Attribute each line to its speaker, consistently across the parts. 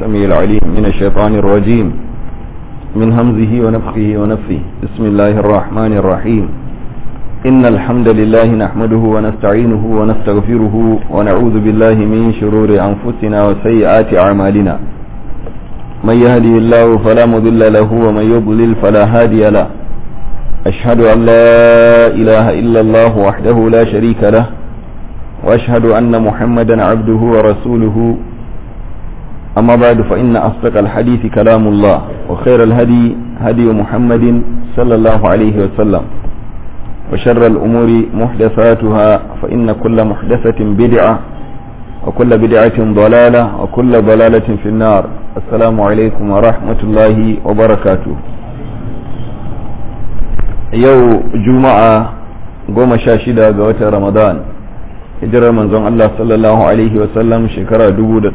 Speaker 1: السميع العليم من الشيطان الرجيم من همزه ونفخه ونفثه بسم الله الرحمن الرحيم إن الحمد لله نحمده ونستعينه ونستغفره ونعوذ بالله من شرور أنفسنا وسيئات أعمالنا من يهدي الله فلا مضل له ومن يضلل فلا هادي له أشهد أن لا إله إلا الله وحده لا شريك له وأشهد أن محمدا عبده ورسوله أما بعد فإن أصدق الحديث كلام الله وخير الهدي هدي محمد صلى الله عليه وسلم وشر الأمور محدثاتها فإن كل محدثة بدعة وكل بدعة ضلالة وكل ضلالة في النار السلام عليكم ورحمة الله وبركاته يو جمعة قوم شاشدة قوة رمضان hijirar manzon Allah sallallahu Alaihi wasallam shekara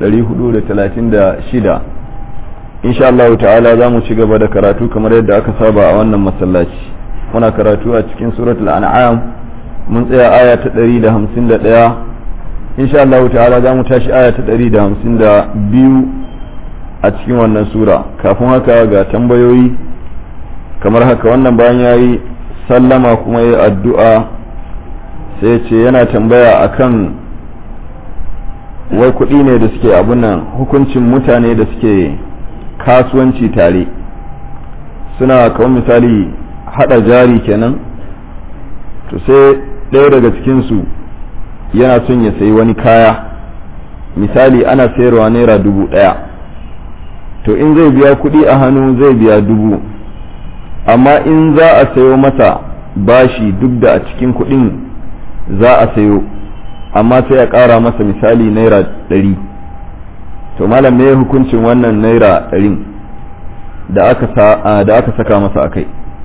Speaker 1: 436 insha Allah ta'ala za mu ci gaba da karatu kamar yadda aka saba a wannan masallaci muna karatu a cikin suratul an'am mun tsaya aya ta 151 insha Allah ta'ala za mu tashi aya ta 152 a cikin wannan sura kafin haka ga tambayoyi kamar haka wannan bayan yayi sallama kuma yayi addu'a sai ce yana tambaya akan wai kuɗi ne da suke abunan hukuncin mutane da suke kasuwanci tare suna kawai misali hada jari kenan to sai ɗaya daga cikinsu yana son ya sayi wani kaya misali ana sayarwa naira dubu ɗaya to in zai biya kuɗi a hannu zai biya dubu amma in za a sayo masa bashi duk da a cikin kuɗin za a sayo amma sai a ƙara masa misali naira ɗari to malam me hukuncin wannan naira ɗarin da aka saka masa akai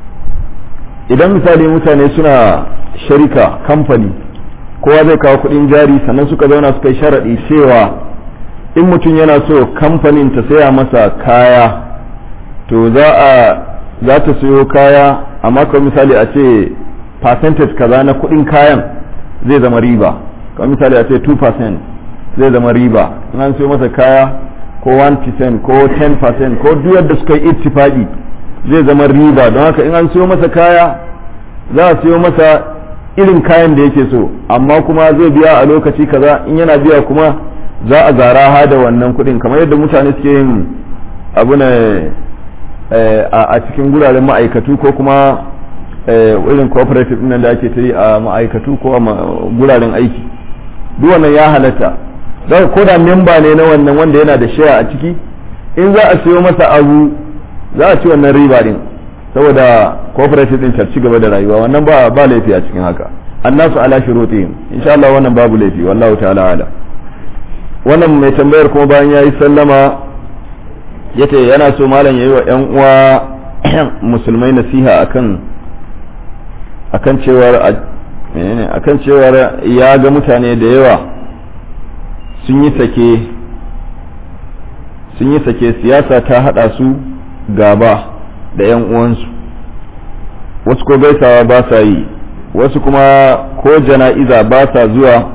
Speaker 1: idan misali mutane suna sharika kamfani kowa zai kawo kuɗin jari sannan suka zauna suka yi sharaɗi cewa in mutum yana so kamfanin ta saya masa kaya to za a za ta sayo kaya amma kawai misali a ce percentage kaza na kuɗin kayan zai zama riba kamar misali a ce 2% zai zama riba in an siyo masa kaya ko 1% ko 10% ko duk yadda suka yi ittifaqi zai zama riba don haka in an siyo masa kaya za a siyo masa irin kayan da yake so amma kuma zai biya a lokaci kaza in yana biya kuma za a zara ha da wannan kuɗin kamar yadda mutane suke yin abu ne a cikin guraren ma'aikatu ko kuma irin cooperative nan da ake ta yi a ma'aikatu ko a guraren aiki duk wannan ya halatta don ko da memba ne na wannan wanda yana da shaya a ciki in za a siyo masa abu za a ci wannan riba din saboda cooperative din ci gaba da rayuwa wannan ba ba laifi a cikin haka annasu ala shurutihim insha Allah wannan babu laifi wallahu ta'ala ala wannan mai tambayar kuma bayan yayi sallama yace yana so malam yayi wa ƴan uwa musulmai nasiha akan akan cewar akan cewar ya ga mutane da yawa sun yi sake sun yi sake siyasa ta hada su gaba da yan uwansu wasu ko gaisawa ba sa yi wasu kuma ko jana'iza ba sa zuwa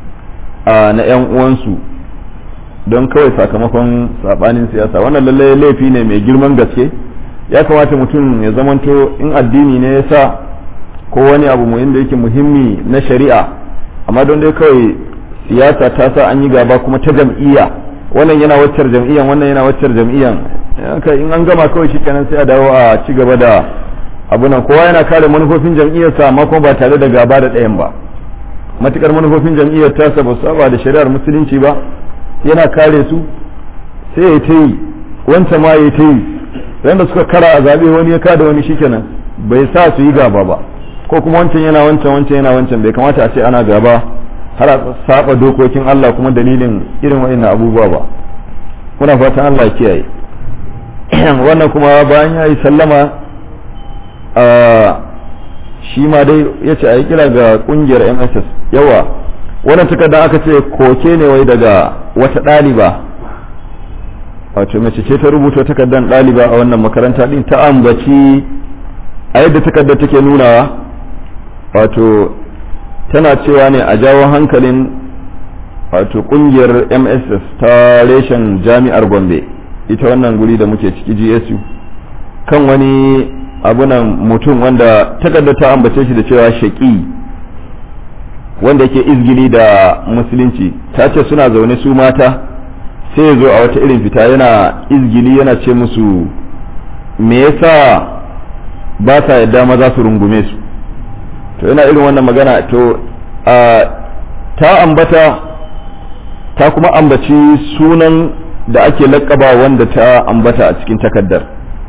Speaker 1: a na yan uwansu don kawai sakamakon sabanin siyasa wannan lallai laifi ne mai girman gaske ya kamata mutum ya zamanto in addini ne ya sa ko wani abu muhim da yake muhimmi na shari'a amma don dai kawai siyasa ta sa an yi gaba kuma ta jam'iyya wannan yana waccar jam'iyyan wannan yana waccar jam'iyyan in an gama kawai shikenan sai a dawo a ci gaba da abunan kowa yana kare manufofin jam'iyyarsa amma kuma ba tare da gaba da ɗayan ba matukar manufofin jam'iyyar tasa ba su saba da shari'ar musulunci ba yana kare su sai ya ta yi wancan ma ya ta yi da suka kara a zaɓe wani ya kada wani shikenan bai sa su yi gaba ba ko kuma wancan yana wancan wancan yana wancan bai kamata a ce ana gaba har a saba dokokin Allah kuma dalilin irin wa'annan abubuwa ba muna fatan Allah ya kiyaye wannan kuma bayan ya yi sallama a shi ma dai ya ce a yi kira ga kungiyar MSS yawa wannan takarda aka ce koke ne wai daga wata ɗaliba wato mace ce ta rubuta takardar ɗaliba a wannan makaranta din ta ambaci a yadda takardar take nunawa wato tana cewa ne a jawo hankalin wato kungiyar mss ta reshen jami'ar gombe ita wannan guri da muke ciki GSU kan wani abunan mutum wanda takardar ta ambace shi da cewa shaƙi wanda yake izgili da musulunci ta ce suna zaune su mata sai ya zo a wata irin fita yana izgili yana ce musu me yasa ba sa yadda maza su rungume su to yana irin wannan magana to ta ambata ta kuma ambaci sunan da ake lakaba wanda ta ambata a cikin takaddar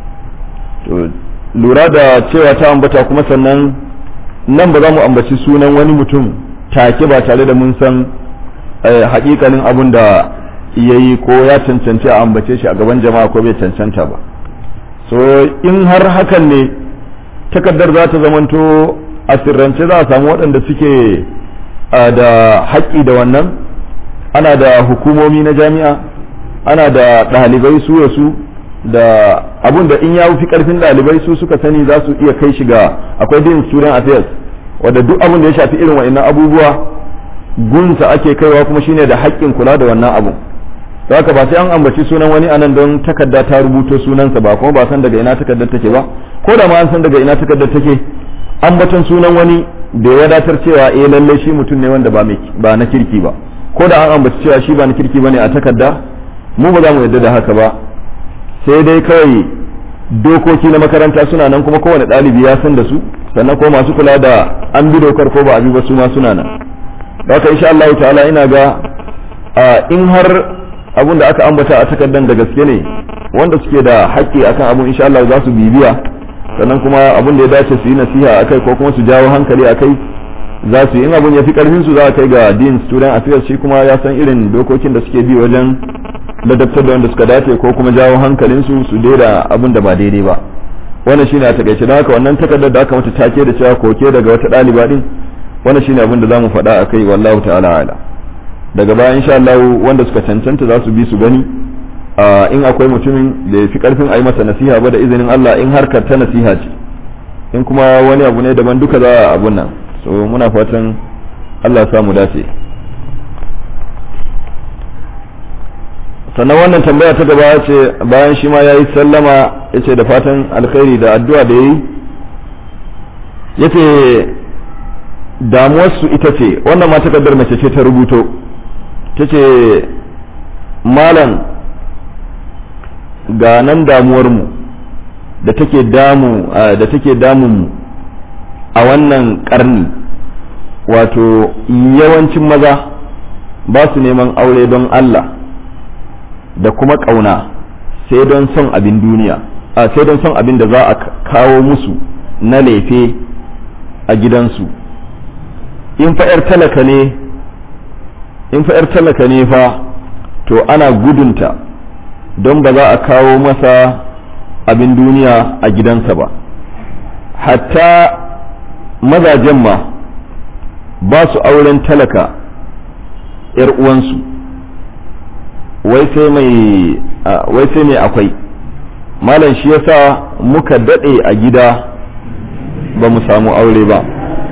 Speaker 1: to lura da cewa ta ambata kuma sannan nan ba za mu ambaci sunan wani mutum take ba tare da mun san hakikanin abun da ya yi ko ya cancanci a ambace shi a gaban jama'a ko bai cancanta ba so in har hakan ne takardar za ta zamanto a sirrance za a samu waɗanda suke da haƙƙi da wannan ana da hukumomi na jami'a ana da ɗalibai su su da abun da in ya fi ƙarfin ɗalibai su suka sani za su iya kai shi ga akwai din student affairs wadda duk abun da ya shafi irin wa'annan abubuwa gunsa ake kaiwa kuma shine da haƙƙin kula da wannan abun da haka ba sai an ambaci sunan wani anan don takarda ta rubuto sunansa ba kuma ba san daga ina takardar take ba ko da ma an san daga ina takardar take ambaton sunan wani da ya wadatar cewa eh lalle shi mutum ne wanda ba ba na kirki ba ko da an ambaci cewa shi ba na kirki bane a takarda mu ba za mu yarda da haka ba sai dai kawai dokoki na makaranta suna nan kuma kowane ɗalibi ya san da su sannan ko masu kula da an bi dokar ko ba a bi ba su ma suna nan da haka insha Allah ta'ala ina ga in har abun da aka ambata a takardan da gaske ne wanda suke da haƙƙi akan abun insha Allah za su bibiya sannan kuma abun da ya dace su yi nasiha akai ko kuma su jawo hankali akai za su yi in abun ya fi karfin su za a kai ga dean student affairs shi kuma ya san irin dokokin da suke bi wajen ladabtar da wanda suka dace ko kuma jawo hankalin su su daida abun da ba daidai ba wannan shine a takaice don haka wannan takardar da aka mata take da cewa koke daga wata ɗaliba din wannan shine abin da zamu faɗa akai wallahu ta'ala ala daga baya insha Allah wanda suka cancanta za su bi su gani in akwai mutumin da ya fi karfin a yi masa nasiha ba da izinin Allah in harkar ta nasiha ce in kuma wani abu ne daban duka za a abun nan so muna fatan Allah sa mu dace sannan wannan tambaya ta gaba ce bayan shi ma ya yi sallama ya ce da fatan alkhairi da addu'a da ya yi ya ce damuwarsu ita ce wannan ma takardar mace ce ta rubuto ta ce malam ga nan damuwarmu da take damu da take damun a wannan karni wato yawancin maza ba su neman aure don Allah da kuma ƙauna sai don son abin duniya a sai don son abin da za a kawo musu na lefe a gidansu in fa'yar talaka ne in fa'yar talaka ne fa to ana gudunta don ba za a kawo masa abin duniya a gidansa ba hatta mazajen ma ba su auren talaka ‘yar uwansu wai sai mai wai sai mai akwai malam shi yasa muka daɗe a gida ba mu samu aure ba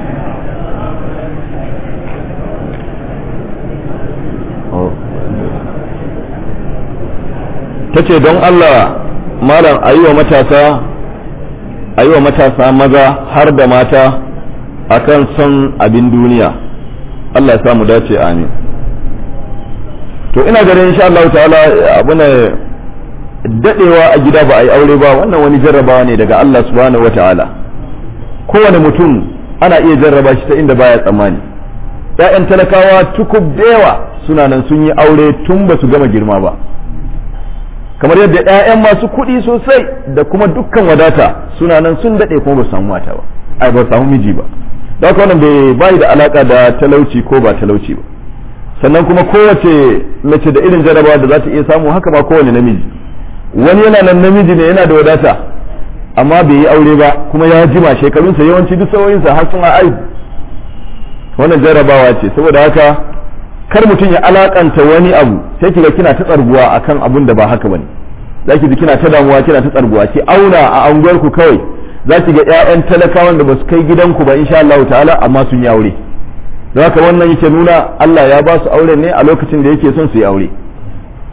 Speaker 1: ta ce don Allah malam a yi wa matasa a yi wa matasa maza har da mata akan son abin duniya Allah ya samu dace amin to ina ganin insha Allah ta'ala abuna dadewa a gida ba a yi aure ba wannan wani jarrabawa ne daga Allah subhanahu wa ta'ala kowane mutum ana iya jarraba shi ta inda baya tsammani ‘ya'yan talakawa tukub da yawa suna nan sun yi aure tun ba su gama girma ba kamar yadda 'ya'yan masu kuɗi sosai da kuma dukkan wadata suna nan sun daɗe kuma ba samu mata ba ai ba samu miji ba da haka wannan bai bai da alaka da talauci ko ba talauci ba sannan kuma kowace mace da irin jarabawa da za ta iya samu haka ba kowane namiji wani yana nan namiji ne yana da wadata amma bai yi aure ba kuma ya jima shekarunsa yawanci duk sauyinsa har sun aihu wannan jarabawa ce saboda haka kar mutum ya alakanta wani abu sai kiga kina ta tsarguwa akan abun da ba haka bane zaki ji kina ta damuwa kina ta tsarguwa ki auna a anguwar ku kawai zaki ga ƴaƴan talakawan da basu kai gidanku ba insha Allah ta'ala amma sun yi aure don haka wannan yake nuna Allah ya ba su aure ne a lokacin da yake son su yi aure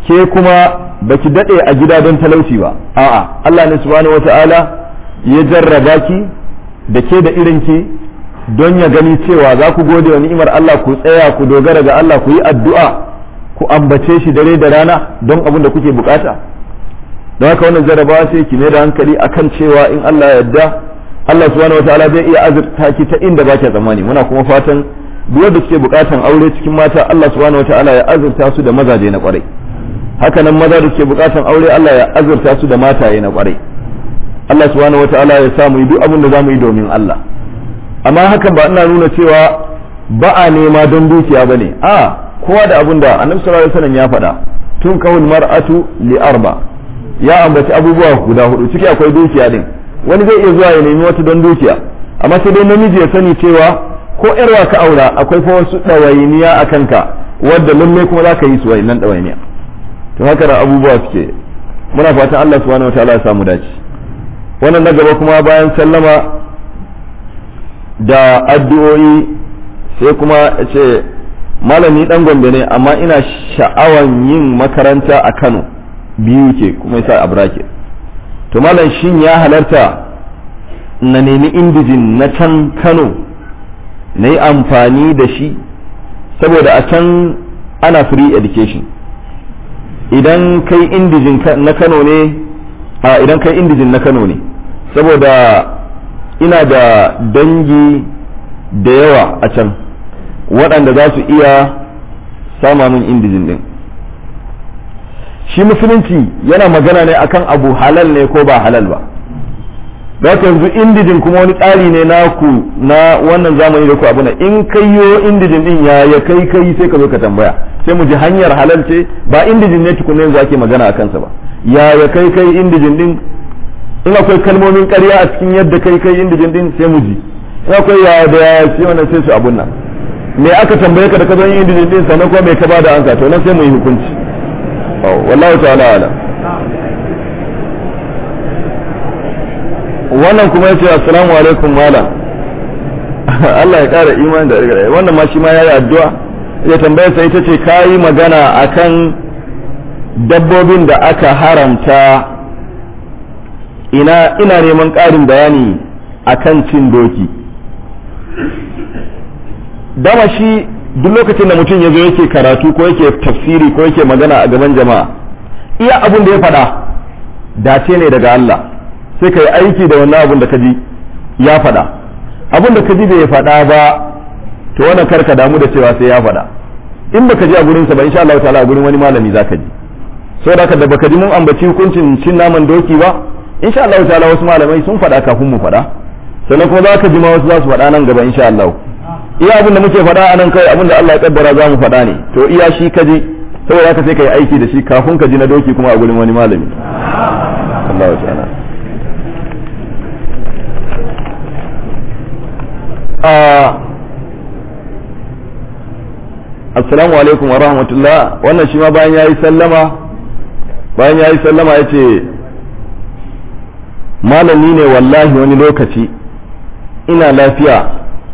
Speaker 1: ke kuma baki dade a gida don talauci ba a'a Allah ne subhanahu wata'ala ya jarraba ki da ke da irin ki don ya gani cewa za ku gode wa ni'imar Allah ku tsaya ku dogara ga Allah ku yi addu'a ku ambace shi dare da rana don abin da kuke bukata don haka wannan jarrabawa sai ki mai da hankali akan cewa in Allah ya yarda Allah subhanahu wataala zai iya azurta ki ta inda baki tsammani muna kuma fatan duk wanda suke bukatan aure cikin mata Allah subhanahu wataala ya azurta su da mazaje na kwarai haka nan maza da suke bukatan aure Allah ya azurta su da mataye na kwarai Allah subhanahu wataala ya sa mu yi duk abin da zamu yi domin Allah amma hakan ba ina nuna cewa ba a nema don dukiya bane a kowa da abin da Annabi sallallahu alaihi wasallam ya faɗa tun kawul mar'atu li arba ya ambaci abubuwa guda hudu ciki akwai dukiya din wani zai iya zuwa ya nemi wata don dukiya amma sai dai namiji ya sani cewa ko yarwa ka aura akwai fa wasu ɗawainiya a kanka wadda lalle kuma za ka yi su nan ɗawainiya to haka da abubuwa suke muna fatan Allah subhanahu wataala ya samu dace wannan na gaba kuma bayan sallama da addu'o'i sai kuma ya ce malami dan gombe ne amma ina sha'awan yin makaranta a Kano biyu ke kuma yasa a bracket to malam shin ya halarta na nemi indijin na can kano na yi amfani da shi saboda a can ana free education idan kai indijin na kano ne a idan kai indijin na kano ne saboda ina da dangi da yawa a can waɗanda za su iya sama min indijin din shi musulunci yana magana ne akan abu halal ne ko ba halal ba da yanzu indijin kuma wani tsari ne naku na wannan zamani da ku abu in kai yo indijin din ya ya kai kai sai ka zo ka tambaya sai mu ji hanyar halal ce ba indijin ne tukunna yanzu ake magana a kansa ba ya ya kai kai indijin din in akwai kalmomin ƙarya a cikin yadda kai kai indijin din sai mu ji in akwai ya da ya sai wannan sai su abun nan me aka tambaye ka da ka zo yin indijin din sannan kuma me ka bada ansa to nan sai mu yi hukunci wallahu ta'ala ala wannan kuma yace assalamu alaikum malam Allah ya kara imani da rigara wannan ma shi ma yayi addu'a ya tambaya sai ita ce kayi magana akan dabbobin da aka haramta ina ina neman ƙarin bayani akan cin doki dama shi duk lokacin da mutum ya zo yake karatu ko yake tafsiri ko yake magana a gaban jama'a iya abin da ya faɗa dace ne daga Allah sai ka yi aiki da wannan abin da ka ji ya faɗa abin da ka ji bai faɗa ba to wannan karka damu da cewa sai ya faɗa in baka ji a gurinsa ba insha Allah ta'ala a gurin wani malami zaka ji saboda haka da baka ji mun ambaci hukuncin cin naman doki ba insha Allah ta'ala wasu malamai sun faɗa kafin mu faɗa sannan kuma za ka ji ma wasu za su faɗa nan gaba insha Allah iya abin da muke faɗa a nan kai abin da Allah ya kaddara za mu faɗa ne to iya shi ka ji saboda haka sai ka yi aiki da shi kafin ka ji na doki kuma a gurin wani malami Allah ya ta'ala assalamu alaikum wa rahmatullah wannan shi ma bayan yayi sallama bayan yayi sallama yace malami ne wallahi wani lokaci ina lafiya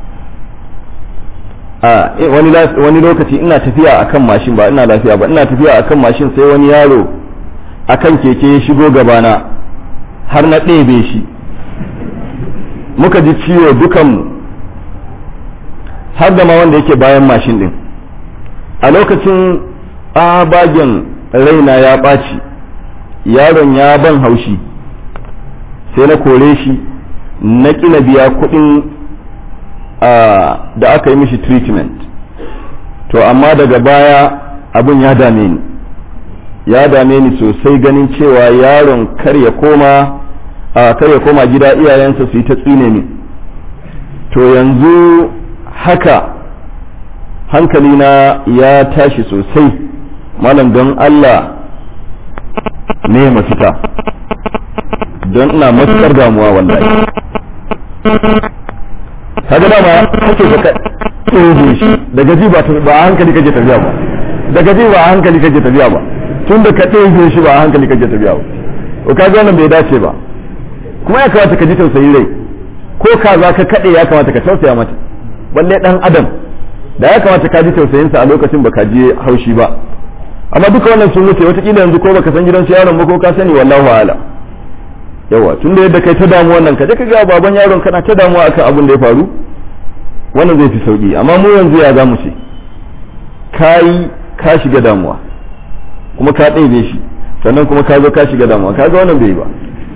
Speaker 1: a wani lokaci ina tafiya akan mashin ba ina lafiya ba ina tafiya akan mashin sai wani yaro akan keke ya shigo gabana har na ɗebe shi muka ji ciwo dukanmu har da ma wanda yake bayan mashin ɗin a lokacin bagen raina ya ɓaci yaron ya ban haushi sai na kore shi na ƙina biya kuɗin da aka yi mishi treatment to amma daga baya abin ya dame ni ya dame ni sosai ganin cewa yaron kar ya koma kar ya koma gida iyayensa su yi ta tsine ni to yanzu haka hankalina ya tashi sosai malam don Allah ne mafita don ina matuƙar damuwa wallahi kaga dama kake ka tsoge shi daga ji ba a hankali kake tafiya ba daga ji ba a hankali kake tafiya ba tun da ka tsoge shi ba a hankali kake tafiya ba to kaga wannan bai dace ba kuma ya kamata ka ji tausayi rai ko ka za ka kaɗe ya kamata ka tausaya mata balle dan adam da ya kamata ka ji tausayinsa a lokacin baka je haushi ba amma duka wannan sun wuce wataƙila yanzu ko baka san gidan su yaron ba ko ka sani wallahu ala yawa tun da yadda kai ta damu wannan ka je ka ga baban yaron kana ta damuwa akan abin da ya faru wannan zai fi sauki amma mu yanzu ya za mu ce kai ka shiga damuwa kuma ka ɗebe shi sannan kuma ka zo ka shiga damuwa ka ga wannan bai ba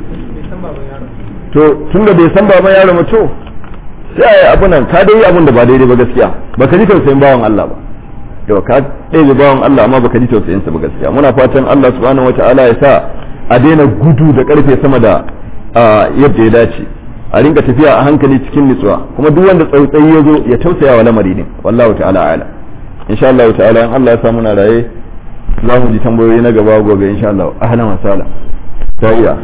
Speaker 1: to tun da bai san baban yaron ba to sai a yi abu nan ka dai yi abun da ba daidai ba gaskiya baka ji tausayin bawan Allah ba yau ka ɗaya bawan Allah amma baka ji tausayin sa ba gaskiya muna fatan Allah subhanahu wataala ya sa a daina gudu da karfe sama da yadda ya dace a rinka tafiya a hankali cikin nutsuwa kuma duk wanda tsautsayi ya zo ya tausaya wa lamari ne wallahu ta'ala ala insha Allah ta'ala in Allah ya sa muna raye za mu ji tambayoyi na gaba gobe insha Allah ahlan wa sahlan ta iya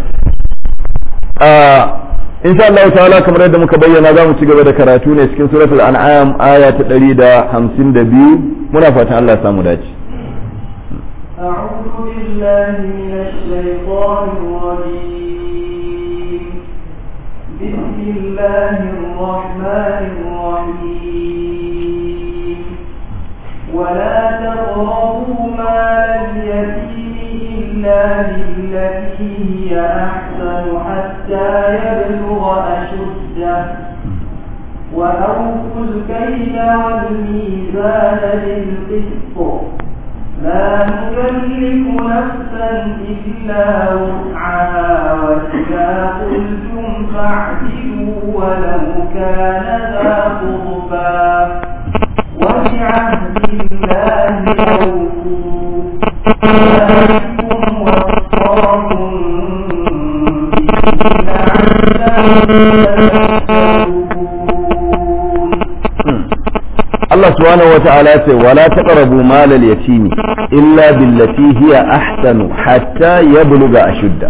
Speaker 1: insha Allah ta'ala kamar yadda muka bayyana za mu ci gaba da karatu ne cikin suratul an'am aya ta 152 muna fatan Allah ya samu dace
Speaker 2: أعوذ بالله من الشيطان الرجيم بسم الله الرحمن الرحيم ولا تقربوا مال اليتيم إلا بالتي هي أحسن حتى يبلغ أشده وأوفوا الكيل والميزان بالقسط لا نكلف نفسا إلا وسعها وإذا قلتم فاعدلوا ولو كان ذا قربى وبعهد الله أوفوا ذلكم وصاكم
Speaker 1: Allah subhanahu wata'ala ce wala taqrabu malal yatimi illa billati hiya ahsanu hatta yabluga ashudda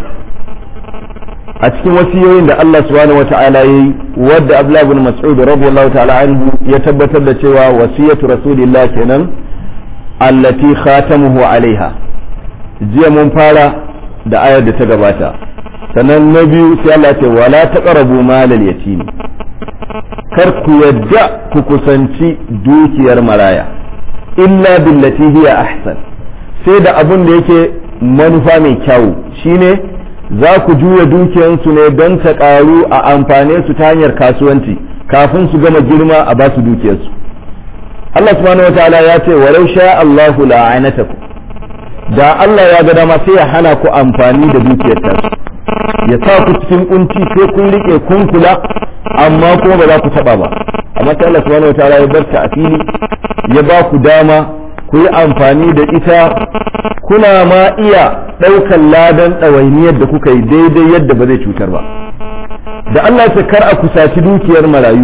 Speaker 1: a cikin wasiyoyin da Allah subhanahu wata'ala yayi wadda Abdullah ibn Mas'ud radiyallahu ta'ala anhu ya tabbatar da cewa wasiyatu rasulillah kenan allati khatamuhu alaiha jiya mun fara da ayar da ta gabata sannan na biyu sai Allah ce wala taqrabu malal yatimi kar ku yadda ku kusanci dukiyar maraya illa billati hiya ahsan sai da abun da yake manufa mai kyau shine za ku juya dukiyansu ne don ta karu a amfane su ta hanyar kasuwanci kafin su gama girma a ba su dukiyarsu Allah subhanahu wataala ya ce walau sha Allahu la'anatakum da Allah ya ga dama sai ya hana ku amfani da dukiyar tasu ya sa ku cikin kunci sai kun rike kun kula amma kuma ba za ku taba ba amma sai Allah subhanahu wataala ya bar ta a fili ya ba ku dama ku yi amfani da ita kuna ma iya ɗaukan ladan ɗawainiyar da kuka yi daidai yadda ba zai cutar ba da Allah ya kar a kusaci dukiyar marayu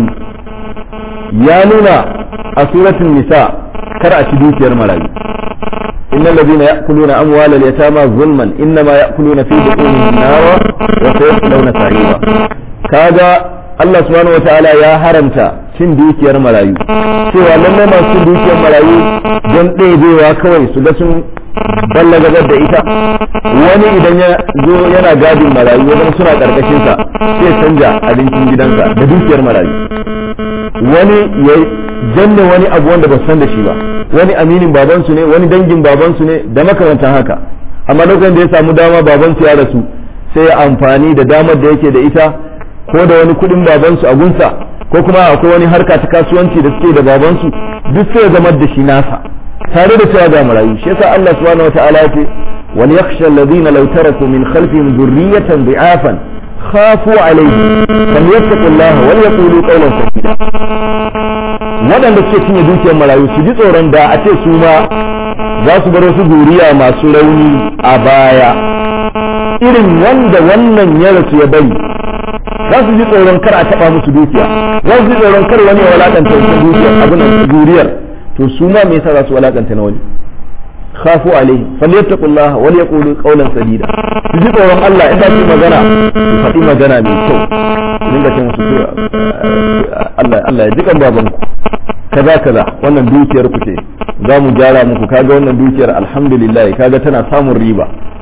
Speaker 1: ya nuna a suratul nisa kar a ci dukiyar marayu إن الذين يأكلون أموال اليتامى ظلما إنما يأكلون في بطونهم نارا وسيصلون سعيرا كذا Allah subhanahu wa ta'ala ya haramta cin dukiyar marayu cewa lallai masu cin dukiyar marayu don ɗebewa kawai su ga sun ballagabar da ita wani idan ya zo yana gadin marayu wajen suna ƙarƙashinsa sai canja abincin gidansa da dukiyar marayu wani ya janne wani abu wanda ba san da shi ba wani aminin babansu ne wani dangin babansu ne da makamantan haka amma lokacin da ya samu dama babansu ya rasu sai ya amfani da damar da yake da ita ko da wani kudin babansu a gunsa ko kuma akwai wani harka ta kasuwanci da suke da babansu duk sai ya zama da shi nasa tare da cewa ga marayu shi yasa Allah subhanahu wataala ya ce wal yakhsha alladhina law taraku min khalfihim dhurriyatan bi'afan khafu alayhi falyattaqullaha wal yaqulu qawlan sadida waɗanda suke cinye dukiyar marayu su ji tsoron da a ce su ma za su bar wasu zuriya masu rauni a baya irin wanda wannan ya rasu ya bari za su ji tsoron kar a taba musu dukiya za su ji tsoron kar wani ya walakanta wata dukiyar abin da zuriyar to su ma me yasa za su walakanta na wani khafu alaihi falyattaqullah wal yaqulu qawlan sadida su ji tsoron Allah idan su magana su faɗi magana mai kyau su dinga ce musu Allah Allah ya jikan babanku kaza kaza wannan dukiyar ku ce za mu gyara muku kaga wannan dukiyar alhamdulillah kaga tana samun riba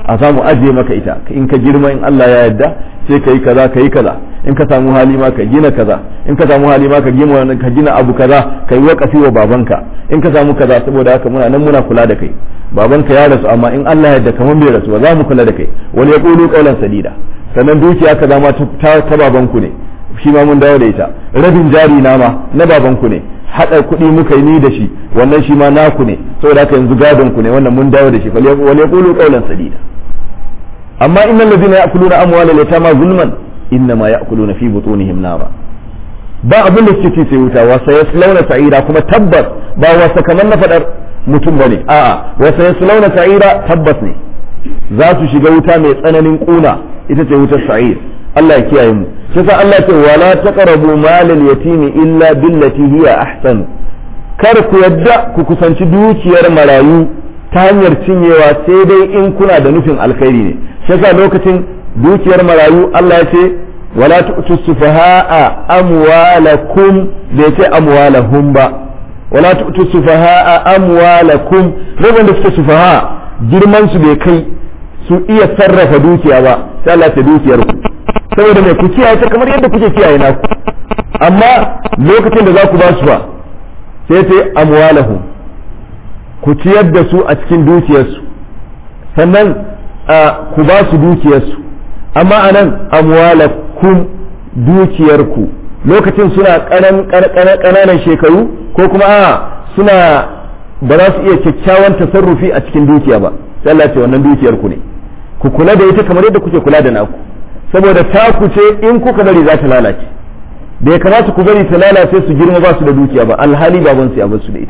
Speaker 1: a samu ajiye maka ita in ka girma in Allah ya yarda sai ka yi kaza ka yi kaza in ka samu hali ma ka gina kaza in ka samu hali ma ka gina ka gina abu kaza ka yi wakafi wa babanka in ka samu kaza saboda haka muna nan muna kula da kai babanka ya rasu amma in Allah ya yarda kaman bai rasu ba za mu kula da kai wani ya kulu kaulan sadida sannan dukiya kaza ma ta ta babanku ne shi ma mun dawo da ita rabin jari na ma na babanku ne haɗa kuɗi muka yi ni da shi wannan shi ma naku ne saboda haka yanzu gadon ku ne wannan mun dawo da shi wal yaqulu qawlan sadida amma innal ladina ya'kuluna amwala al-yatama zulman innama ya'kuluna fi butunihim nara ba abin da suke ci sai wuta wa sayaslawna sa'ira kuma tabbas ba wasa kamar na fadar mutum bane a'a wa sayaslawna sa'ira tabbas ne za su shiga wuta mai tsananin kuna ita ce wutar sa'ir Allah ya kiyaye mu sai sa Allah ce wala taqrabu malal yatimi illa billati hiya ahsan kar ku yadda ku kusanci dukiyar marayu ta hanyar cinyewa sai dai in kuna da nufin alkhairi ne sai sa lokacin dukiyar marayu Allah ya ce wala tu'tu sufaha'a amwalakum bai ce amwalahum ba wala tu'tu sufaha'a amwalakum rabin da suke sufaha girman su bai kai su iya sarrafa dukiya ba sai Allah ta dukiyar ku saboda mai ku kiyaye ta kamar yadda kuke kiyaye naku amma lokacin da za ku ba su ba sai ta amwalahum ku ciyar da su a cikin dukiyarsu sannan ku ba su dukiyarsu amma anan amwalakum dukiyarku lokacin suna ƙananan shekaru ko kuma a suna ba za su iya kyakkyawan tasarrufi a cikin dukiya ba sai Allah ce wannan dukiyarku ne ku kula da ita kamar yadda kuke kula da naku saboda taku ce in kuka bari za ta lalace da ya kamata ku bari ta lalace su girma ba su da dukiya ba alhali baban su ya bar su da ita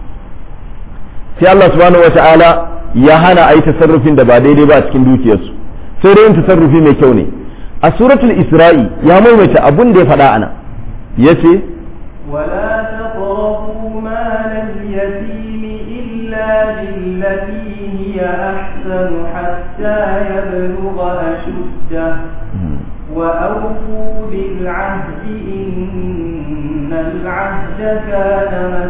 Speaker 1: sai Allah subhanahu wata'ala ya hana a yi tasarrufin da ba daidai ba a cikin dukiyarsu sai dai yin tasarrufi mai kyau ne a suratul isra'i ya maimaita abun da ya faɗa ana yace
Speaker 2: ولا تقربوا مال اليتيم إلا بالتي هي أحسن حتى يبلغ أشده وأوفوا بالعهد إن العهد كان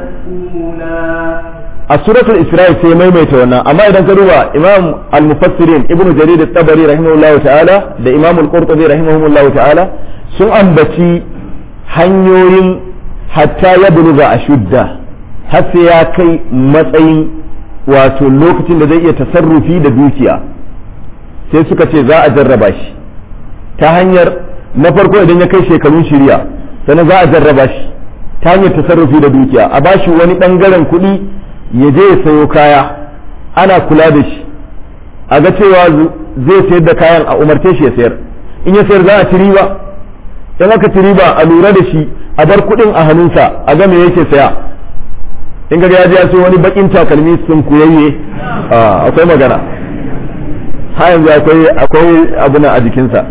Speaker 2: مسؤولا
Speaker 1: a suratul isra'i sai maimaita wannan amma idan ka duba imam al-mufassirin ibnu jarir at-tabari rahimahullahu ta'ala da imam al-qurtubi rahimahullahu ta'ala sun ambaci hanyoyin hatta ya buluga ashudda har sai ya kai matsayin wato lokacin da zai iya tasarrufi da dukiya sai suka ce za a jarraba shi ta hanyar na farko idan ya kai shekarun shirya sannan za a jarraba shi ta hanyar tasarrufi da dukiya a bashi wani bangaren kuɗi ya je ya sayo kaya ana kula da shi a ga cewa zai sayar da kayan a umarce shi ya sayar in ya sayar za a ci riba in aka ci riba a lura da shi a bar kuɗin a hannunsa a ga me yake saya in ga ya je ya sayo wani bakin takalmi sun kuyayye akwai magana ha yanzu akwai akwai abuna a jikinsa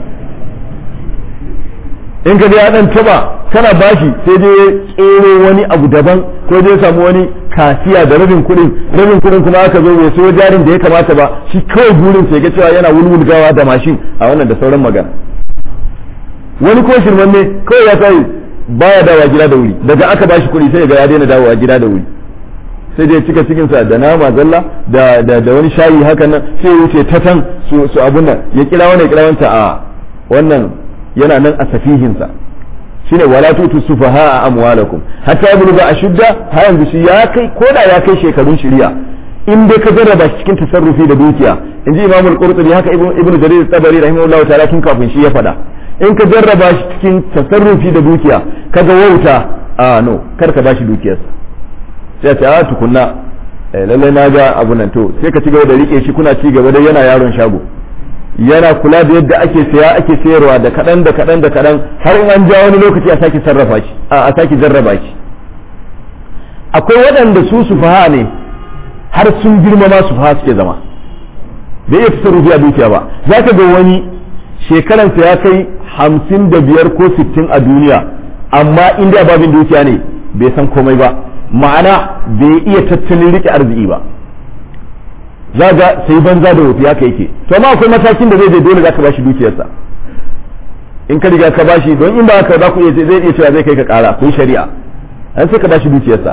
Speaker 1: in ka ya dan taba kana bashi sai dai tsero wani abu daban ko dai samu wani kasiya da rabin kuɗin rabin kuɗin kuma aka zo bai sayo jarin da ya kamata ba shi kawai burin sai ga cewa yana wulwulgawa da mashin a wannan da sauran magana wani ko shirman ne kawai ya sai baya dawowa gida da wuri daga aka bashi kuɗi sai ga ya daina dawowa gida da wuri sai dai cika cikin sa da nama zalla da da, da wani shayi haka nan sai ya wuce ta tan su su abun nan ya kira wani ya kira wanta a wannan yana nan a safihinsa shine wala tutu sufaha amwalakum hatta yabluga ashudda ha yanzu shi ya kai koda ya kai shekarun shari'a in dai ka jarraba shi cikin tasarrufi da dukiya inji imamu al-qurtubi haka ibnu jarir at-tabari rahimahullah ta'ala tun kafin shi ya fada in ka jarraba shi cikin tasarrufi da dukiya kaga wauta a no kar ka bashi dukiyarsa sai ta a tukunna lallai na ga abu nan to sai ka ci gaba da rike shi kuna ci gaba da yana yaron shago yana kula da yadda ake saya ake sayarwa da kaɗan da kaɗan da kaɗan har in an ja wani lokaci a sake sarrafa shi a sake jarraba shi akwai waɗanda su sufaha ne har sun girma ma sufaha suke zama bai iya tasarrufi a dukiya ba za ka ga wani shekaransa ya kai hamsin da biyar ko sittin a duniya amma inda babin dukiya ne bai san komai ba ma'ana bai iya tattalin rike arziki ba za ga sai banza da wofi haka yake to amma akwai matakin da zai je dole zaka bashi dukiyarsa in ka riga ka bashi don in ba haka za ku iya zai iya cewa zai kai ka kara ko shari'a an sai ka bashi dukiyarsa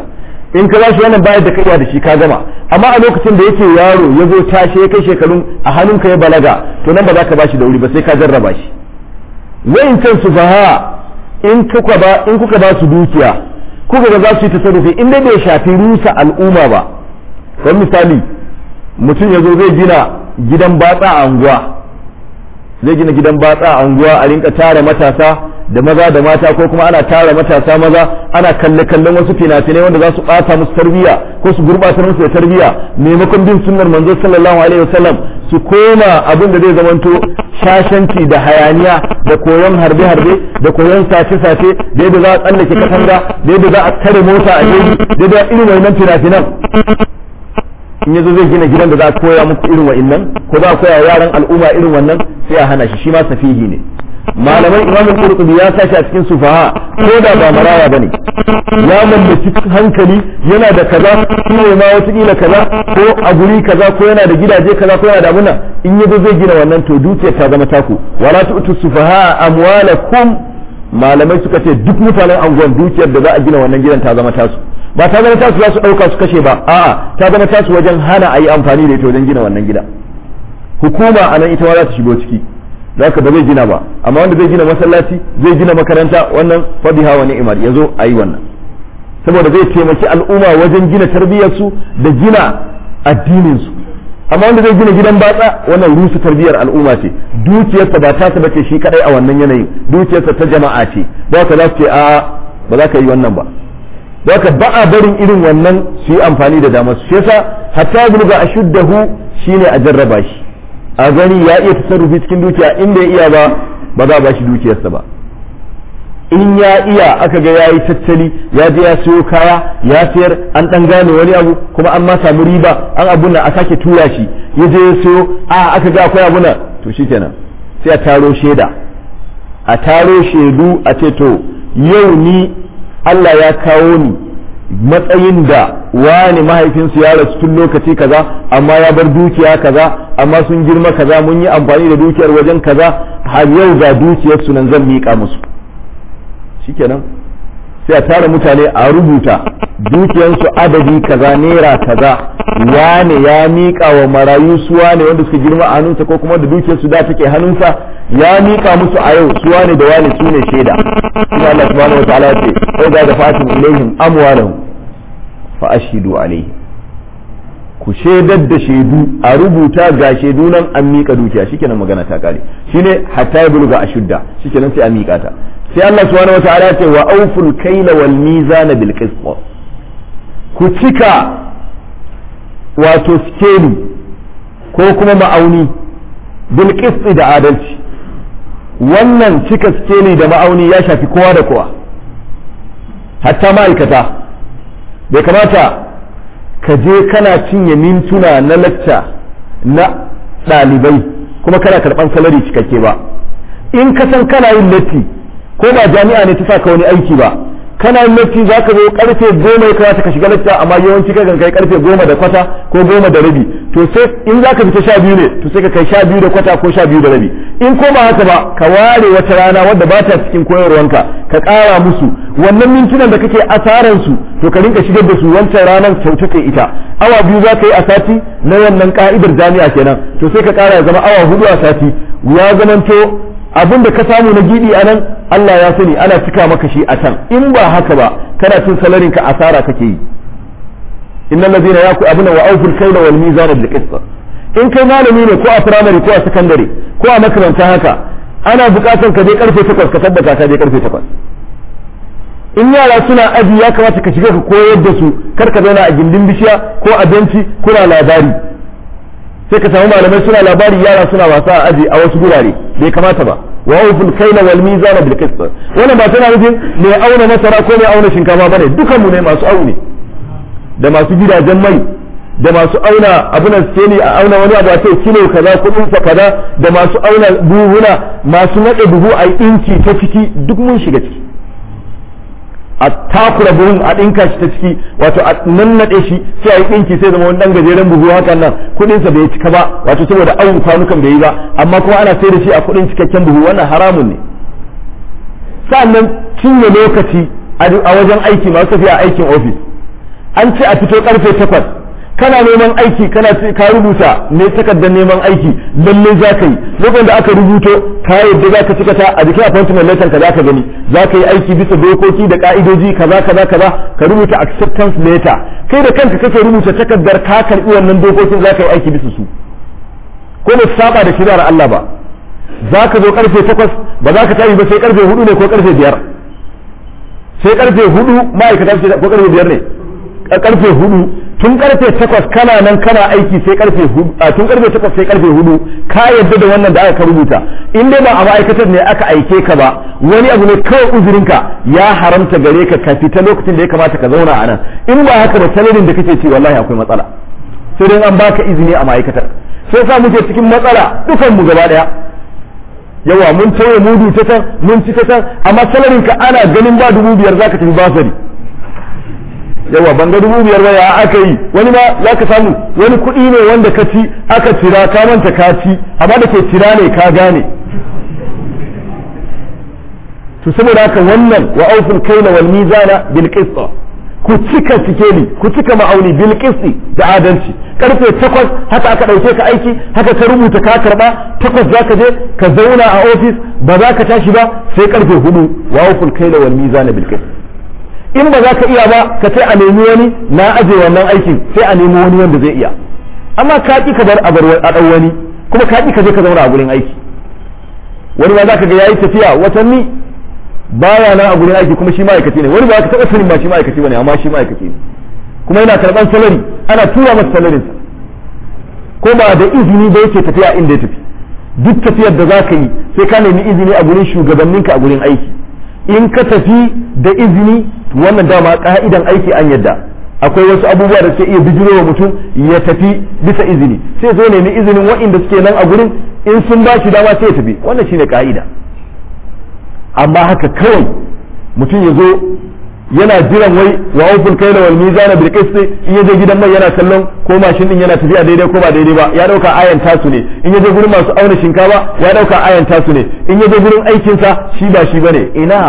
Speaker 1: in ka bashi wannan bayar da kaiwa da shi ka gama amma a lokacin da yake yaro ya zo tashi ya kai shekarun a hannunka ya balaga to nan ba za ka bashi da wuri ba sai ka jarraba shi wayancan su faha in kuka ba in kuka ba su dukiya kuka ga za su yi tasarrufi in dai bai shafi rusa al'umma ba kamar misali mutum ya zo zai gina gidan batsa a anguwa zai gina gidan batsa a anguwa a rinka tara matasa da maza da mata ko kuma ana tara matasa maza ana kalle kallon wasu fina-finai wanda za su bata musu tarbiyya ko su gurbatar musu da tarbiyya maimakon bin sunnar manzo sallallahu alaihi wasallam su koma abin da zai zamanto shashanci da hayaniya da koyon harbe-harbe da koyon sace-sace da yadda za a tsallake katanga da yadda za a tare mota a jeji da yadda irin wannan fina-finan in yazo zai gina gidan da za a koya muku irin wa'annan ko za a koya yaran al'umma irin wannan sai a hana shi shi ma safihi ne malaman imam qurtubi ya sashi a cikin sufaha ko da ba maraya bane ya mallaki hankali yana da kaza shi ne ma wata kila kaza ko a guri kaza ko yana da gidaje kaza ko yana da abuna in yazo zai gina wannan to dukiyar ta zama taku wala tu'tu sufaha amwalakum malamai suka ce duk mutanen anguwan dukiyar da za a gina wannan gidan ta zama tasu ba ta zama tasu za su ɗauka su kashe ba a'a ta zama tasu wajen hana a yi amfani da ita wajen gina wannan gida hukuma a nan ita ma za ta shigo ciki za ka ba zai gina ba amma wanda zai gina masallaci zai gina makaranta wannan fadiha wa ni'imar ya zo a yi wannan saboda zai taimaki al'umma wajen gina tarbiyyarsu da gina addininsu amma wanda zai gina gidan batsa wannan rusu tarbiyyar al'umma ce dukiyarsa ba tasa bace shi kadai a wannan yanayin dukiyarsa ta jama'a ce ba ka za su ce a ba za ka yi wannan ba da haka ba a barin irin wannan su yi amfani da damar su yasa hatta bulga a shuddahu shine a jarraba shi a gani ya iya tasarrufi cikin dukiya in bai iya ba ba za a bashi dukiyarsa ba in ya iya aka ga yayi tattali ya je ya siyo kaya ya sayar an dan gane wani abu kuma an ma samu riba an abun a sake tura shi ya je ya siyo a aka ga akwai abuna to shikenan sai a taro shaida a taro shaidu a ce to yau ni Allah ya kawo ni matsayin da wani mahaifinsu ya rasu tun lokaci kaza amma ya bar dukiya kaza amma sun girma kaza mun yi amfani da dukiyar wajen kaza har yau ga dukiyar su nan zan miƙa musu shikenan sai a tara mutane a rubuta dukiyarsu adadi kaza naira kaza wane ya miƙa wa marayu su wane wanda suka girma a hannunsa ko kuma da dukiyarsu da take hannunsa ya miƙa musu a yau su wane da wane su ne shaida kuma Allah subhanahu wa ta'ala ce sai ga da fatin ilaihim amwalahum fa ashhidu alaihim ku shaidar da shaidu a rubuta ga shaidu nan an miƙa dukiya shikenan magana ta kare shine hatta ya bulga ashudda shikenan sai a miƙa ta sai Allah subhanahu wa ta'ala ce wa awful kayla wal mizana bil qist ku cika wato skeli ko kuma ma'auni bil qist da adalci wannan cika skeli da ma'auni ya shafi kowa da kowa hatta ma'aikata bai kamata ka je kana cinye mintuna na lacca na ɗalibai kuma kana karɓan salari cikakke ba in ka san kana yin latti ko ba jami'a ne ta saka wani aiki ba kana yin latti za ka zo karfe goma ya kamata ka shiga lacca amma yawanci ka kai karfe goma da kwata ko goma da rabi to sai in za ka fita sha biyu ne to sai ka kai sha biyu da kwata ko sha biyu da rabi in ko ba haka ba ka ware wata rana wadda ba ta cikin koyarwanka ka ƙara musu wannan mintunan da kake asaran su to ka rinka shigar da su wancan ranar kyauta kai ita awa biyu za ka yi a sati na wannan ka'idar jami'a kenan to sai ka ƙara ya zama awa hudu a sati ya zamanto abin da ka samu na gidi a nan Allah ya sani ana cika maka shi a can in ba haka ba kana cin salarin ka asara kake yi innal ladina yaku abuna wa awful kayla wal mizana bil qist in kai malami ne ko a primary ko a secondary ko a makaranta haka ana bukatar ka je karfe 8 ka tabbata ka je karfe 8 in yara suna aji ya kamata ka shiga ka koyar da su kar ka zauna a gindin bishiya ko a benci kuna labari sai ka samu malamai suna labari yara suna wasa a aji a wasu gurare bai kamata ba wa awful kayla wal mizana bil qist wannan ba tana nufin mai auna masara ko mai auna shinkafa bane dukan mu ne masu aune da masu gidajen mai da masu auna abunan skeli a auna wani abu a ce kilo kaza kudin sa kaza da masu auna buhuna masu nade buhu a inci ta ciki duk mun shiga ciki a takura buhun a ɗinka shi ta ciki wato a nannaɗe shi sai a yi ɗinki sai zama wani ɗan gajeren buhu hakan nan kuɗinsa bai cika ba wato saboda awon kwanukan bai yi ba amma kuma ana sai da shi a kuɗin cikakken buhu wannan haramun ne sa'annan cinye lokaci a wajen aiki masu tafiya aikin ofis an ce a fito karfe takwas kana neman aiki kana ka rubuta ne takardar neman aiki lalle za ka yi lokacin da aka rubuto ka yadda za ka cika ta a jikin appointment letter ka za ka gani za ka yi aiki bisa dokoki da ka'idoji kaza kaza kaza ka rubuta acceptance letter kai da kanka kake rubuta takardar ka karbi wannan dokokin za ka yi aiki bisa su ko ba saba da shari'ar Allah ba za ka zo karfe takwas ba za ka tashi ba sai karfe hudu ne ko karfe biyar sai karfe hudu ma'aikata ko karfe biyar ne karfe hudu tun karfe takwas kana nan kana aiki sai karfe hudu a tun karfe takwas sai karfe hudu ka yadda da wannan da aka rubuta in dai ba a ma'aikatar ne aka aike ka ba wani abu ne kawai uzurinka ya haramta gare ka ka fita lokacin da ya kamata ka zauna a nan in ba haka ba salarin da kake ci wallahi akwai matsala sai dai an baka izini a ma'aikatar sai sa muke cikin matsala dukan mu gaba daya yawa mun tauye mudu ta can mun ci ta can amma salarin ka ana ganin ba dubu biyar zaka tafi basari yawa ban ga dubu biyar ba ya aka yi wani ma za ka samu wani kuɗi ne wanda ka ci aka cira ka manta ka ci amma da ke cira ne ka gane to saboda haka wannan wa auful kaila wal mizana bil qist ku cika sikeli ku cika ma'auni bil qist da adalci karfe takwas haka aka dauke ka aiki haka ka rubuta ka karba takwas zaka je ka zauna a ofis ba za ka tashi ba sai karfe hudu wa auful kaila wal mizana bil qist in ba za ka iya ba ka ce a nemi wani na aje wannan aikin sai a nemi wani wanda zai iya amma ka ki ka bar a bar a dan wani kuma ka ki ka je ka zauna a gurin aiki wani ma za ka ga yayi tafiya watanni baya nan a gurin aiki kuma shi ma'aikaci ne wani ba ka taɓa sanin ma shi ma'aikaci bane amma shi ma'aikaci ne kuma yana karɓan salari ana tura masa salarin sa ko ba da izini ba yake tafiya inda ya tafi duk tafiyar da za ka yi sai ka nemi izini a gurin shugabanninka a gurin aiki in ka tafi da izini wannan dama ka'idan aiki an yadda akwai wasu abubuwa da suke iya bijiro wa mutum ya tafi bisa izini sai zo nemi izinin waɗanda suke nan a gurin in sun ba shi dama sai ya tafi wannan shine ka'ida amma haka kawai mutum ya zo yana jiran wai wa auful kaila wal mizana bil qist in yaje gidan mai yana kallon ko mashin din yana tafiya daidai ko ba daidai ba ya dauka ayan tasu ne in yaje gurin masu auna shinkafa ya dauka ayan tasu ne in yaje gurin aikin sa shi ba shi bane ina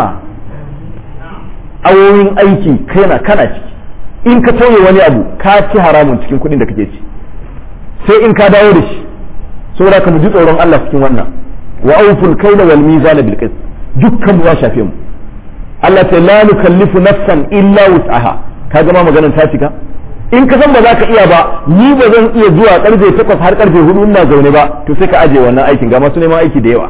Speaker 1: awoyin aiki kana kana ciki in ka tauye wani abu ka ci haramun cikin kuɗin da kake ci sai in ka dawo da shi saboda ka mu ji tsoron Allah cikin wannan wa auful kaila wal mizana bil qist dukkan mu ya shafe mu Allah ta la nukallifu nafsan illa wus'aha ka gama maganar ta cika in ka san ba za ka iya ba ni ba zan iya zuwa karfe 8 har karfe 4 ina zaune ba to sai ka aje wannan aikin ga masu neman aiki da yawa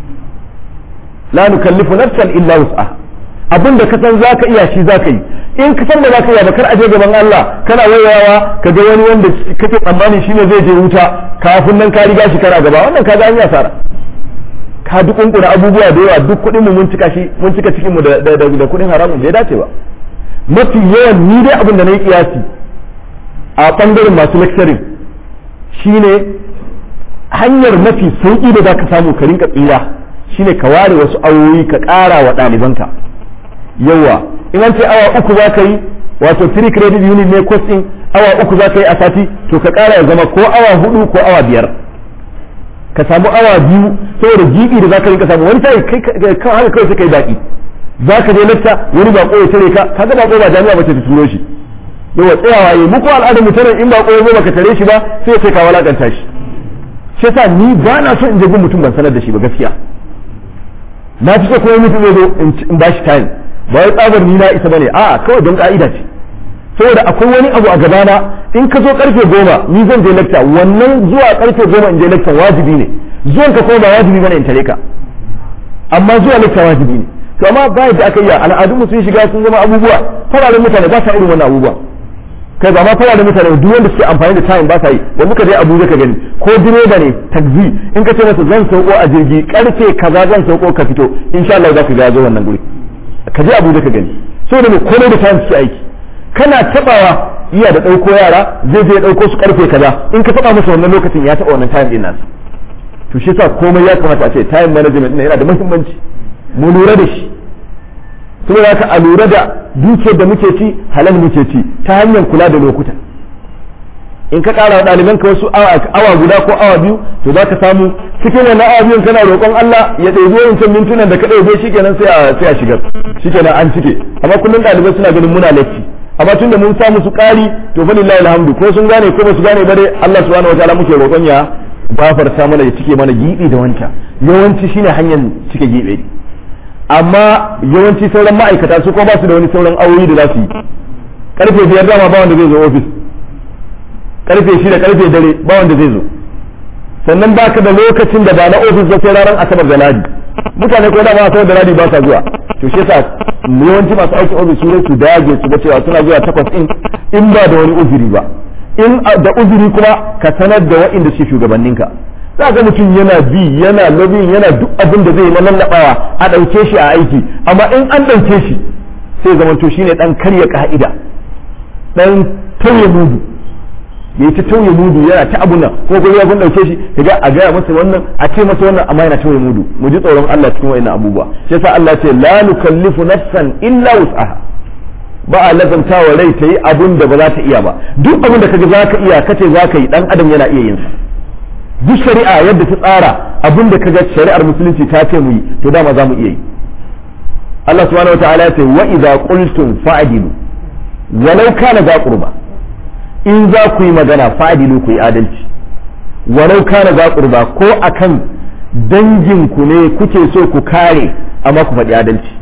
Speaker 1: la nukallifu nafsan illa wus'aha abin da ka san za ka iya shi za ka yi in ka san ba za ka iya ba kar aje gaban Allah kana wayawa ka ga wani wanda kake tsammani shine zai je wuta kafin nan ka riga shi kana gaba wannan ka ga an yi asara ka duk kunkuna abubuwa da yawa duk kuɗin mu mun cika shi mun cika cikin mu da da kuɗin haramun bai dace ba mafi yawan ni dai abin da na yi kiyasi a bangaren masu lecturing shine hanyar mafi sauki da za ka samu ka rinka tsira shine ka ware wasu awoyi ka ƙara wa ɗalibanka yawa in an ce awa uku za ka yi wato 3 credit unit ne course din awa uku za ka yi a sati to ka ƙara ya zama ko awa hudu ko awa biyar ka samu awa biyu saboda gibi da za ka rinka samu wani sai kai kan haka kawai sai kai daɗi za ka je lakta wani bako ya tare ka kaga bako ba jami'a ba ce ta turo shi yawa tsayawa yi muku al'adar mu tare in bako ya zo baka tare shi ba sai sai ka walakanta shi shi yasa ni ba na so in je gun mutum ban sanar da shi ba gaskiya na fi so kuma mutum ya zo in ba shi time ba wai tsabar ni na isa bane a kawai don ka'ida ce saboda akwai wani abu a gabana in ka zo karfe goma ni zan je lecture wannan zuwa karfe goma in je lecture wajibi ne zuwan ka kuma ba wajibi bane in tare ka amma zuwa lecture wajibi ne to amma ba yadda aka yi al'adun mu sun shiga sun zama abubuwa fararen mutane ba sa irin wannan abubuwa kai ba ma fararen mutane duk wanda suke amfani da time ba sa yi da muka je Abuja ka gani ko direba ne taxi in ka ce masa zan sauko a jirgi karfe kaza zan sauko ka fito insha Allah za ka ga zo wannan guri ka je Abuja ka gani saboda me komai da time suke aiki kana tabawa iya da ɗauko yara zai je ɗauko su karfe kaza in ka taba masa wannan lokacin ya taba wannan time din nasa to shi yasa komai ya kamata a ce time management ɗin yana da muhimmanci mu lura da shi saboda haka a lura da dukiyar da muke ci halal muke ci ta hanyar kula da lokuta in ka ƙara wa ɗalibanka wasu awa guda ko awa biyu to za ka samu cikin wannan awa biyun kana roƙon Allah ya ɗebi wancan mintunan da ka ɗauke shi kenan sai a sai a shigar shi kenan an cike amma kullum ɗalibai suna ganin muna latti amma tunda mun sa musu ƙari to fa lillahi alhamdu ko sun gane ko ba su gane ba dai Allah subhanahu wataala muke roƙon ya gafarta mana ya cike mana gibi da wancan yawanci shine hanyar cike gibi amma yawanci sauran ma'aikata su ko ba su da wani sauran awoyi da za su yi karfe biyar dama ba wanda zai zo ofis karfe shida karfe dare ba wanda zai zo sannan baka da lokacin da ba na ofis ba sai ranar asabar da ladi mutane ko da ma asabar da ladi ba sa zuwa to shi yasa yawanci masu aikin ofis su su dage su ga cewa suna zuwa takwas in in ba da wani uzuri ba in da uzuri kuma ka sanar da waɗanda suke shugabanninka za ga mutum yana bi yana lobbying yana duk abin da zai yi na lallabawa a ɗauke shi a aiki amma in an ɗauke shi sai zama to shine dan karya ka'ida dan tauye mudu ya yi ta tauye mudu yana ta abun nan ko kuma ya kun dauke shi kaga a gaya masa wannan a ce masa wannan amma yana tauye mudu mu ji tsoron Allah cikin wayannan abubuwa shi yasa Allah ce la nukallifu nafsan illa wus'aha ba a lazanta wa rai ta yi abun da ba za ta iya ba duk abun da kaga za ka iya kace za ka yi dan adam yana iya yin sa duk shari'a yadda ta tsara abun da kaga shari'ar musulunci ta ce mu yi to dama za mu iya yi Allah subhanahu wataala ya ce wa idza qultum fa'dilu walau kana za qurba in za ku yi magana fa'dilu ku yi adalci walau kana za qurba ko akan dangin ku ne kuke so ku kare amma ku faɗi adalci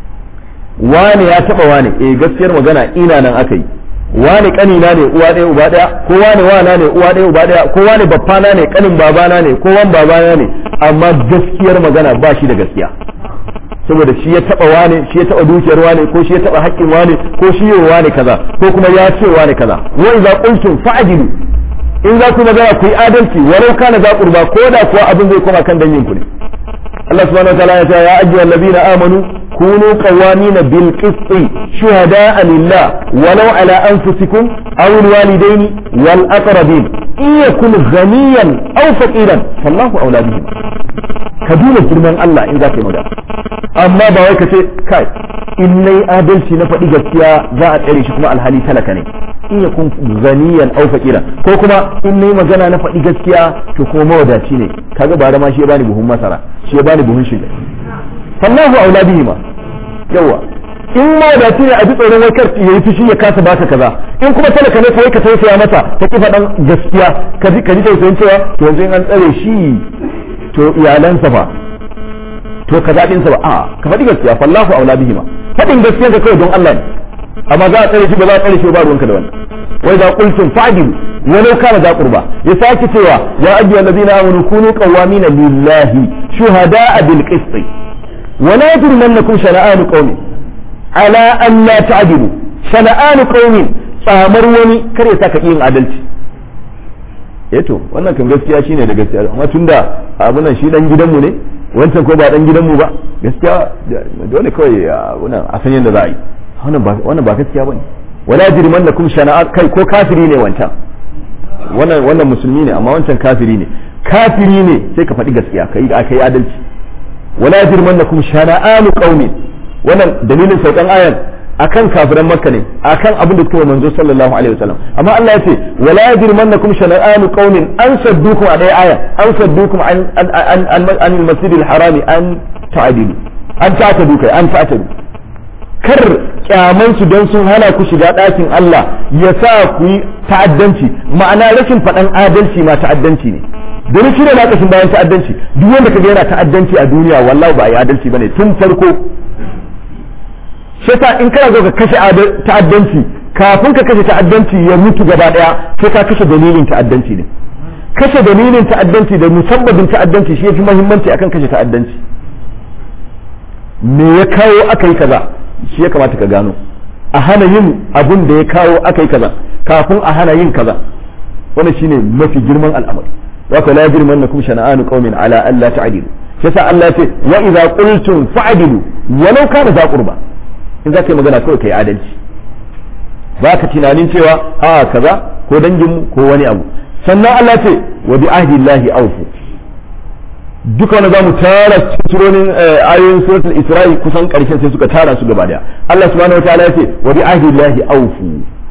Speaker 1: wane ya taba wane eh gaskiyar magana ina nan aka yi wane kanina ne uwa ɗaya uba ɗaya ko wane wana ne uwa ɗaya uba ɗaya ko wane baffana ne kanin babana ne ko wan babana ne amma gaskiyar magana ba shi da gaskiya saboda shi ya taba wane shi ya taba dukiyar wane ko shi ya taba haƙƙin wane ko shi yawa wane kaza ko kuma ya ce wane kaza wa idza qultum fa'dilu in za ku magana ku yi adalci walau kana za qurba ko da kuwa abin zai koma kan dangin ku ne Allah subhanahu wa ta'ala ya ce ya ayyuhal ladina amanu كونوا قوامين بالقسط شهداء لله ولو على أنفسكم أو الوالدين والأقربين إن يكن غنيا أو فقيرا فالله أولى بهم كدونا جرمان الله إن ذاك مدى أما باوي كتي كاي إني آدلتي نفدي gaskiya za a tsare shi kuma alhali talaka ne in ya kun ganiyan au fakira ko kuma in nayi magana na faɗi gaskiya to kuma mawadaci ne kaga ba da ma shi ya bani buhun masara shi ya bani buhun shiga fallahu aula bihi ma yawa in ma da ne a ji tsoron wai kar yayi fushi ya kasa baka kaza in kuma talaka ne kawai ka tausaya masa ta ki faɗan gaskiya ka ji ka ji tausayin cewa to yanzu in an tsare shi to iyalansa fa to kaza din sa ba a ka faɗi gaskiya fallahu aula bihi ma faɗin gaskiya ka kawai don Allah ne amma za a tsare shi ba za a tsare shi ba ruwanka da wannan wai da qultum fa'dilu walau kana za qurba ya sake cewa ya ayyuhal ladina amanu kunu qawamina lillahi shuhada'a bil qist ولا يجرمنكم شنآن قوم على أن لا تعدلوا شنآن قوم tsamar wani kare sa ka yin adalci eh to wannan kan gaskiya shine da gaskiya amma tunda abu nan shi dan gidanmu ne wancan ko ba dan gidanmu ba gaskiya dole kawai wannan a san yadda za a yi wannan ba wannan ba gaskiya bane wala jirmannakum shana'a kai ko kafiri ne wancan wannan wannan musulmi ne amma wancan kafiri ne kafiri ne sai ka faɗi gaskiya kai kai adalci wala jirmannakum shana'anu qaumin wannan dalilin saukan ayan akan kafiran makka ne akan abin da suka manzo sallallahu alaihi wasallam amma Allah ya ce wala jirmannakum shana'anu qaumin an saddukum a dai aya an saddukum an an an an al-masjid al-haram an ta'dilu an ta'tadu kai an ta'tadu kar kyaman su don sun hana ku shiga ɗakin Allah ya sa ku yi ta'addanci ma'ana rashin faɗan adalci ma ta'addanci ne domin shi ne na kashin bayan ta'addanci duk wanda kaga yana ta'addanci a duniya wallahi ba a yi adalci bane tun farko shi yasa in kana zo ka kashe ta'addanci kafin ka kashe ta'addanci ya mutu gaba daya sai ka kashe dalilin ta'addanci ne kashe dalilin ta'addanci da musabbabin ta'addanci shi yafi muhimmanci akan kashe ta'addanci me ya kawo aka yi kaza shi ya kamata ka gano a hana yin abun da ya kawo aka yi kaza kafin a hana yin kaza wannan shine mafi girman al'amari waka la yajrimannakum shana'anu qaumin ala an la ta'dilu shi yasa Allah ce wa idza qultum fa'dilu walau kana za qurba in zaka yi magana kawai kai adalci baka tunanin cewa a kaza ko dangin ko wani abu sannan Allah ce wa bi ahdillahi awfu duka wani za mu tara surorin ayoyin suratul isra'i kusan karshen sai suka tara su gaba daya Allah subhanahu wataala ya ce wa bi ahdillahi awfu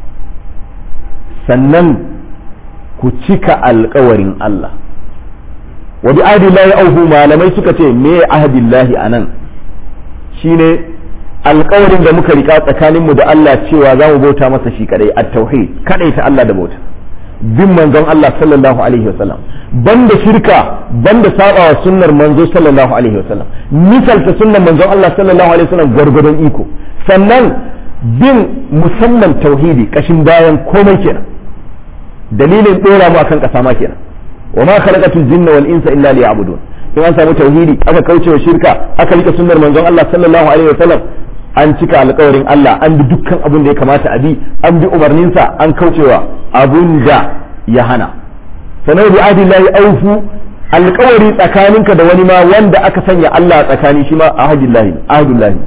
Speaker 1: sannan ku cika alkawarin Allah wa bi ahdillahi awfu malamai suka ce me ahdillahi anan shine alƙawarin da muka rika tsakaninmu da Allah cewa za mu bauta masa shi kadai at-tauhid kadai ta Allah da bauta bin manzon Allah sallallahu alaihi wasallam banda shirka banda sabawa sunnar manzo sallallahu alaihi wasallam misalta sunnar manzon Allah sallallahu alaihi wasallam gwargwadon iko sannan bin musamman tauhidi kashin bayan komai kenan dalilin dora mu akan kasa ma kenan wa ma khalaqatul jinna wal insa illa liya'budun in an samu tauhidi aka kauce wa shirka aka rika sunnar manzon Allah sallallahu alaihi wasallam an cika alkawarin Allah an bi dukkan abin da ya kamata a bi an bi umarninsa an kaucewa abun da ya hana sanar bi adillahi aufu alkawari tsakaninka da wani ma wanda aka sanya Allah tsakani shi ma ahadillahi ahadullahi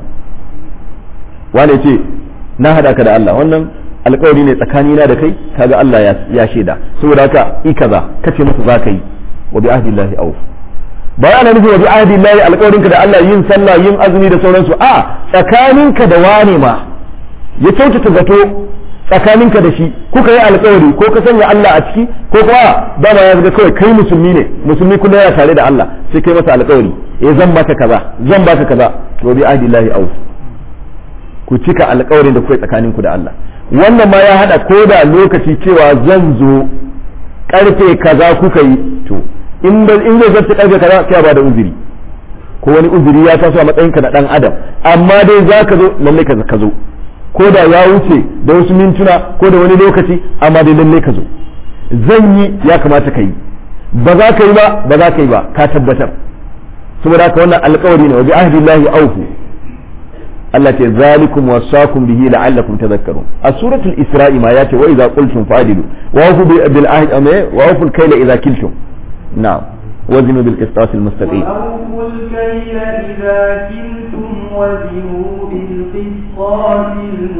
Speaker 1: wane ce na hada ka da Allah wannan alkawari ne tsakanina da kai kaga Allah ya shaida saboda haka i kaza kace masa za ka yi wa bi ahdillahi aufu ba ana nufin wabi ahdi lahi alƙawarinka da Allah yin sallah yin azumi da sauransu a tsakaninka da wane ma ya kyautata zato tsakaninka da shi kuka yi alƙawari ko ka sanya Allah a ciki ko kuma dama ya zaga kawai kai musulmi ne musulmi kuma yana tare da Allah sai kai masa alƙawari eh zan baka kaza zan baka kaza to bi ahdi lahi auf ku cika alƙawarin da kuka tsakaninku da Allah wannan ma ya hada ko da lokaci cewa zan zo karfe kaza kuka yi to in da in zai zarta karfe kaza sai ba da uzuri ko wani uzuri ya taso a matsayin ka na dan adam amma dai za ka zo lalle ka ka zo ko da ya wuce da wasu mintuna ko da wani lokaci amma dai lalle ka zo zan yi ya kamata ka yi ba za ka yi ba ba za ka yi ba ka tabbatar saboda haka wannan alƙawari ne wa bi ahdillahi awfu Allah ce zalikum wasakum bihi la'allakum tadhakkarun a suratul isra'i ma yace wa idza qultum fa'dilu wa awfu bil ahdi wa awfu al-kayla idza kiltum نعم وزنوا بالقسطاس المستقيم
Speaker 2: وأوفوا الكيل إذا كلتم وزنوا بالقسطاس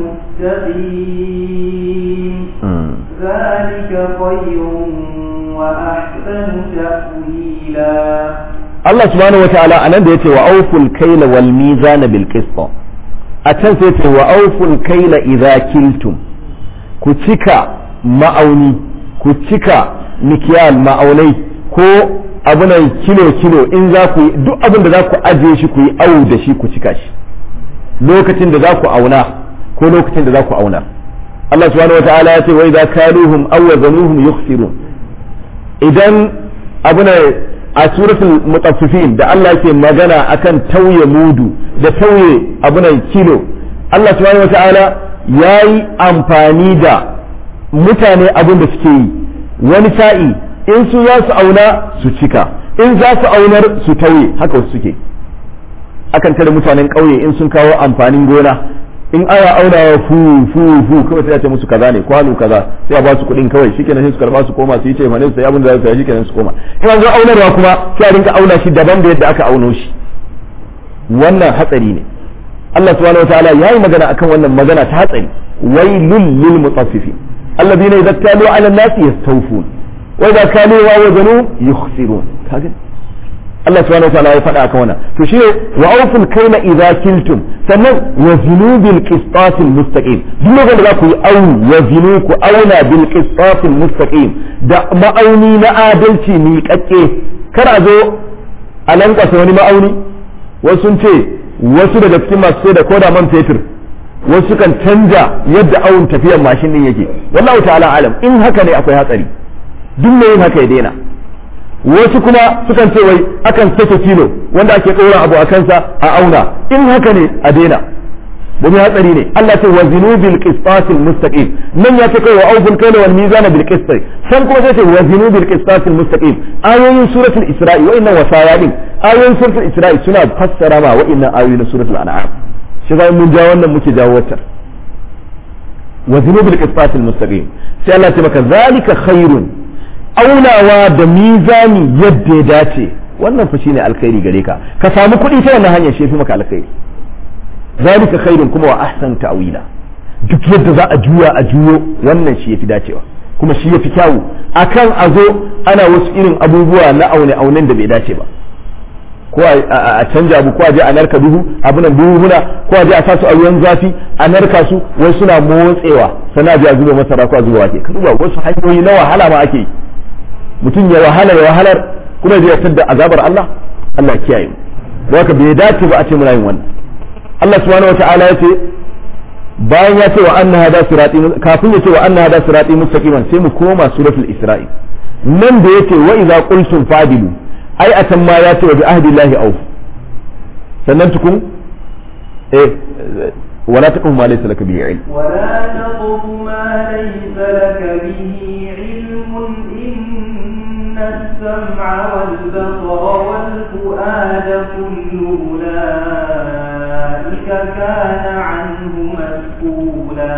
Speaker 2: المستقيم ذلك خير وأحسن تأويلا
Speaker 1: الله سبحانه وتعالى أنا ديت وأوفوا الكيل والميزان بالقسط أتن سيت وأوفوا الكيل إذا كلتم كتك ma'auni ku cika mikiyal ma'aunai ko abunan kilo-kilo in za ku yi duk abin da za ku ajiye shi ku yi awu da shi ku cika shi lokacin da za ku auna ko lokacin da za ku auna Allah subhanahu wa ta'ala ya ce wai za kaluhum aw wazanuhum yukhsirun idan abuna a suratul mutaffifin da Allah yake magana akan tauye mudu da tauye abunan kilo Allah subhanahu wa ta'ala yayi amfani da mutane abin da suke yi wani sa'i in su za su auna su cika in za su aunar su tauye haka wasu suke akan tare mutanen ƙauye in sun kawo amfanin gona in ana aunawa fu fu fu kawai sai ya ce musu kaza ne kwano kaza sai a ba su kuɗin kawai shikenan sai su karba su koma su yi taimane su sai abin da za su yi shikenan su koma in an zo aunarwa kuma sai a rinka auna shi daban da yadda aka auno shi wannan hatsari ne Allah subhanahu wataala yayi magana akan wannan magana ta hatsari wailul lil mutaffifin alladhina idza talu ala an-nasi yastawfun وإذا كانوا وزنوا يخسرون كاجن Allah subhanahu wa ta'ala ya faɗa akan wannan to shi wa awful kayla idza kiltum sannan wa zinu bil qistasil mustaqim duk lokacin da za ku yi au wa zinu ku auna bil qistasil mustaqim da ma'auni na adalci mi kakke kar a zo a lankasa wani ma'auni wasu sun ce wasu daga cikin masu sai da koda man fetur wasu kan canja yadda awun tafiyar mashin din yake wallahu ta'ala alam in haka ne akwai hatsari duk mai yin haka ya daina wasu kuma sukan ce wai akan sake kilo wanda ake ɗora abu a kansa a auna in haka ne a daina domin hatsari ne Allah ce wa zinu bil qistasil mustaqim nan ya ce kai wa awful kayla wal mizana bil qist san kuma sai ce wa zinu bil qistasil mustaqim ayoyin suratul isra'i wa inna wasaya din ayoyin suratul isra'i suna fassara ma wa inna ayoyin suratul an'am shi zai mun ja wannan muke jawo wata wa zinu bil qistasil mustaqim sai Allah ce maka zalika khairun aunawa da mizani yadda ya dace wannan fa shine alkhairi gare ka ka samu kuɗi ta wannan hanyar shi fi maka alkhairi zalika khairun kuma wa ahsan ta'wila duk yadda za a juya a juyo wannan shi yafi dacewa kuma shi yafi kyawu akan a zo ana wasu irin abubuwa na aune aunen da bai dace ba ko a canja abu ko a je a narka duhu abunan buhuna ko a je a sasu a ruwan zafi a narka su wai suna motsewa sana je a zuba masara ko a zuba wake ka duba wasu hanyoyi na wahala ma ake yi mutum ya wahala ya wahalar kuma zai yarda da azabar Allah Allah kiyaye mu haka bai dace ba a ce muna yin wannan Allah subhanahu wata'ala ya ce bayan ya ce wa anna hada sirati kafin ya ce wa anna hada sirati mustaqiman sai mu koma suratul isra'i nan da yake wa idza qultum fadilu ai atan ma ya ce wa bi ahdillahi auf sannan tukun eh wala taqum ma laysa laka bihi ilm
Speaker 2: ولا تقف ما ليس لك به علم إن السمع والبصر والفؤاد كل أولئك كان عنه مسؤولا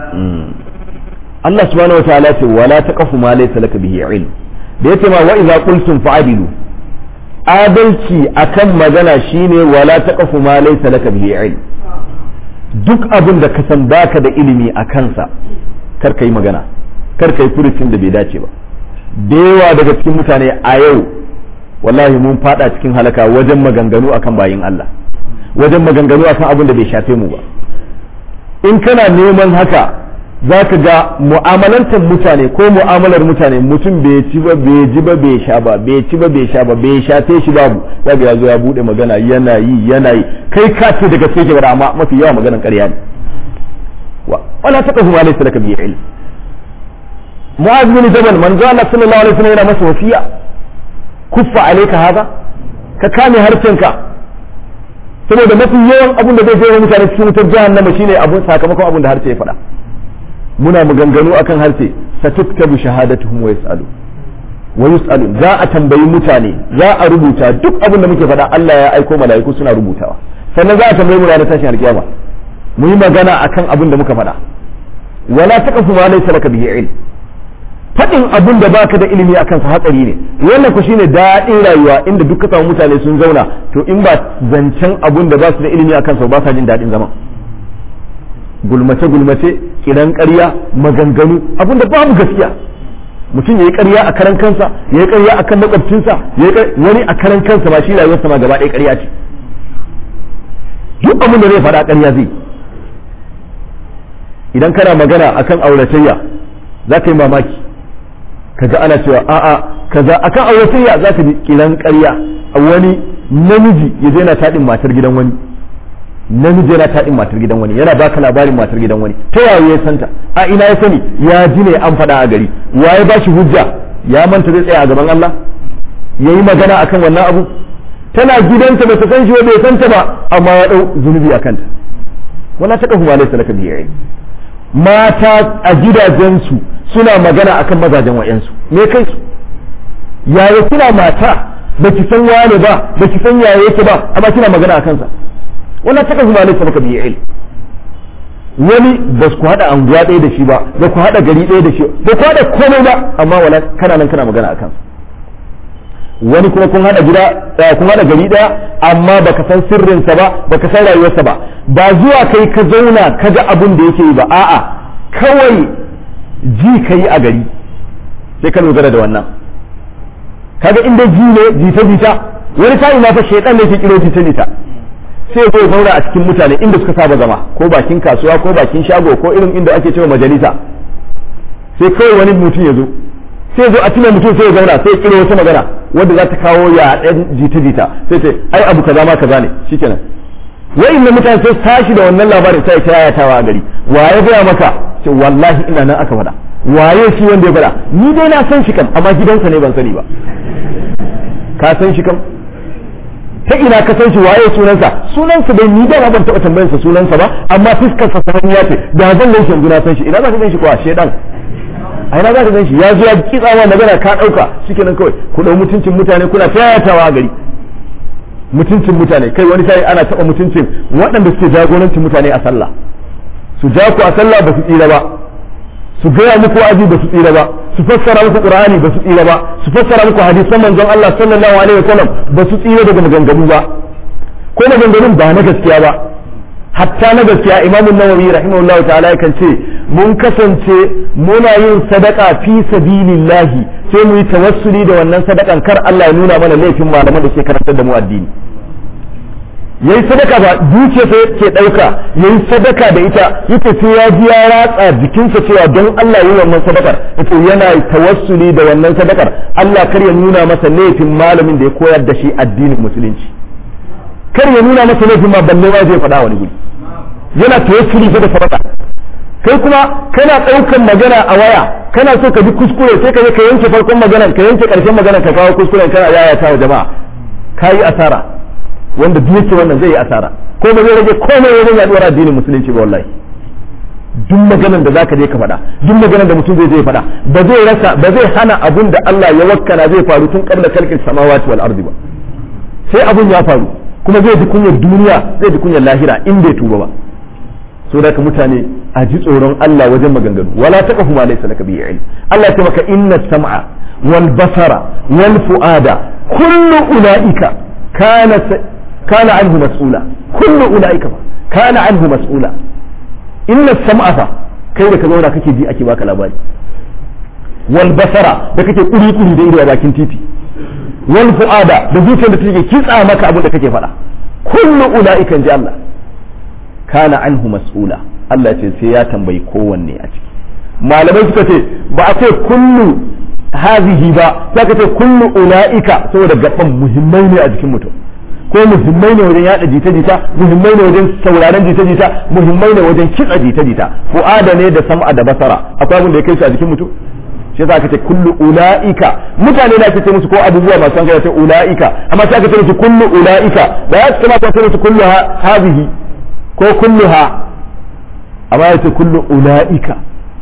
Speaker 1: Allah subhanahu wataala ce wala taqfu ma laysa laka bihi ilm da yace ma wa idza qultum fa'dilu adalci akan magana shine wala taqfu ma laysa laka bihi ilm duk abin da ka san baka da ilimi a kansa kar ka yi magana kar ka yi furucin da bai dace ba da yawa daga cikin mutane a yau wallahi mun fada cikin halaka wajen maganganu akan bayin Allah wajen maganganu akan abin da bai shafe mu ba in kana neman haka za ka ga mu'amalantar mutane ko mu'amalar mutane mutum bai ci ba bai ji ba bai sha ba bai ci ba bai sha ba bai shafe shi babu ya ga ya zo ya bude magana yana yi yana yi kai ka ce daga sai ke amma mafi yawa maganan ƙarya ne wala taqfu ma laysa laka bihi ilm mu'az bin jabal manzo Allah sallallahu alaihi wasallam yana masa wasiya kuffa alayka hada ka kame harcenka saboda mafi yawan abin da zai je mutane cikin wutar jahannama shine abun sakamakon abin da harce ya faɗa muna maganganu akan harshe satuktabu shahadatuhum wa yasalu wa yusalu za a tambayi mutane za a rubuta duk abin da muke faɗa Allah ya aiko mala'iku suna rubutawa sannan za a tambayi mu ranar tashin alkiyama mu yi magana akan abin da muka faɗa wala taqfu ma laysa laka bihi ilm faɗin abin da baka da ilimi akan sa hatsari ne wannan ku shine daɗin rayuwa inda duk ka samu mutane sun zauna to in ba zancen abin da ba su da ilimi akan sa ba sa jin daɗin zaman gulmace gulmace kiran ƙarya maganganu abin da babu gaskiya mutum yayi ƙarya a karan kansa yayi ƙarya akan makwabcinsa yayi wani a karan kansa ba shi rayuwarsa ma gaba ɗaya ƙarya ce duk abin da zai faɗa ƙarya zai idan kana magana akan auratayya za ka yi mamaki kaga ana cewa a'a kaza akan auratayya za ka ji kiran ƙarya a wani namiji ya je na taɗin matar gidan wani namiji yana taɗin matar gidan wani yana baka labarin matar gidan wani ta yaya ya santa a ina ya sani ya ji ne an faɗa a gari waye ba shi hujja ya manta zai tsaya a gaban Allah ya yi magana akan wannan abu tana gidanta ba ta san shi ba bai santa ba amma ya ɗau zunubi a kanta wala ta kafu ma laysa laka bihi mata a gidajensu suna magana akan mazajen wa'yansu me kai su yaya kina mata baki san wane ba baki san yaya yake ba amma kina magana a kansa wala ta kafu ma laysa laka bihi ilm wani ba ku hada anguwa ɗaya da shi ba ba ku hada gari ɗaya da shi ba ku hada komai ba amma wala kana nan kana magana a kansa wani kuma kun hada gida kun hada gari ɗaya amma baka san sirrinsa ba baka san rayuwarsa ba ba zuwa kai ka zauna ka ga abin da yake yi ba a'a kawai ji ka yi a gari sai ka dogara da wannan kaga inda ji ne jita jita wani sa'i ma fa shaidan ne ke kiro jita jita sai zai zauna a cikin mutane inda suka saba zama ko bakin kasuwa ko bakin shago ko irin inda ake cewa majalisa sai kawai wani mutum ya zo sai zo a cikin mutum sai ya zauna sai ya kiro wata magana wanda za ta kawo ya ɗan jita jita sai ce ai abu kaza ma kaza ne shikenan wa'in na mutane sai tashi da wannan labarin sai ta yayatawa a gari waye gaya maka ce wallahi ina nan aka faɗa waye shi wanda ya faɗa ni dai na san shi kam amma gidansa ne ban sani ba ka san shi kam ta ina ka san shi waye sunansa sunansa dai ni da ban taɓa tambayar sa sunansa ba amma fuskar sa sananniya ce da zan gan shi yanzu na san shi ina za ka gan shi kuwa shedan a ina za ka gan shi ya zo ya kitsawa magana ka ɗauka shikenan kawai ku ɗau mutuncin mutane kuna ta yayatawa a gari mutuncin mutane kai wani sai ana taɓa mutuncin waɗanda suke jagorancin mutane a sallah su ja ku a sallah ba su tsira ba su gaya muku wa'azi ba su tsira ba su fassara muku qur'ani ba su tsira ba su fassara muku hadisan manzon Allah sallallahu alaihi wasallam ba su tsira daga maganganu ba ko maganganun ba na gaskiya ba hatta na gaskiya imamu nawawi rahimahullahu ta'ala yakan ce mun kasance muna yin sadaka fi sabilillahi sai mu yi tawassuli da wannan sadakan kar Allah ya nuna mana laifin malaman da ke karantar da mu addini yayi sadaka ba dukiya sai ke dauka yayi sadaka da ita yace sai ya ji ya ratsa jikinsa cewa don Allah yi wannan sadakar yace yana tawassuli da wannan sadakar Allah kar ya nuna masa laifin malamin da ya koyar da shi addinin musulunci kar ya nuna masa laifin ma balle ma zai faɗa wani guri yana tawassuli fa da sadaka kai kuma kana ɗaukan magana a waya kana so ka bi kuskure sai ka je ka yanke farkon maganar ka yanke ƙarshen maganar ka kawo kuskuren kana yayata wa jama'a ka yi asara wanda duk yake wannan zai yi asara ko ba zai rage komai wajen yaduwar addinin musulunci ba wallahi duk maganar da zaka je ka faɗa duk maganar da mutum zai je faɗa ba zai rasa ba zai hana abun da Allah ya wakkana zai faru tun qabla kalkin samawati wal ardi ba sai abun ya faru kuma zai ji kunyar duniya zai ji kunyar lahira in bai tuba ba so da mutane a ji tsoron Allah wajen maganganu wala taqfu ma laysa laka bihi ilm Allah ya ce maka inna sam'a wal basara wal fuada kullu ulaika kana kana anhu mas'ula kullu ulaika kana anhu mas'ula inna sam'a fa kai da ka zauna kake ji ake baka labari wal basara da kake kuri kuri da ido a bakin titi wal fuada da zuciyar da take kitsa maka abin da kake faɗa kullu ulaika ji Allah kana anhu mas'ula Allah ce sai ya tambayi kowanne a ciki malamai suka ce ba a ce kullu hazihi ba sai ka ce kullu ulaika saboda gaban muhimmai ne a jikin mutum ko muhimmai ne wajen yada jita-jita muhimmai ne wajen sauraron jita-jita muhimmai ne wajen kitsa jita-jita fu'ada ne da sam'a da basara akwai abin da ya kai su a jikin mutum shi yasa aka ce kullu ulaika mutane da ake ce musu ko abubuwa masu hankali ce ulaika amma sai aka ce musu kullu ulaika da ya kamata ce musu kullu hazihi ko kulluha amma ya ce kullu ula'ika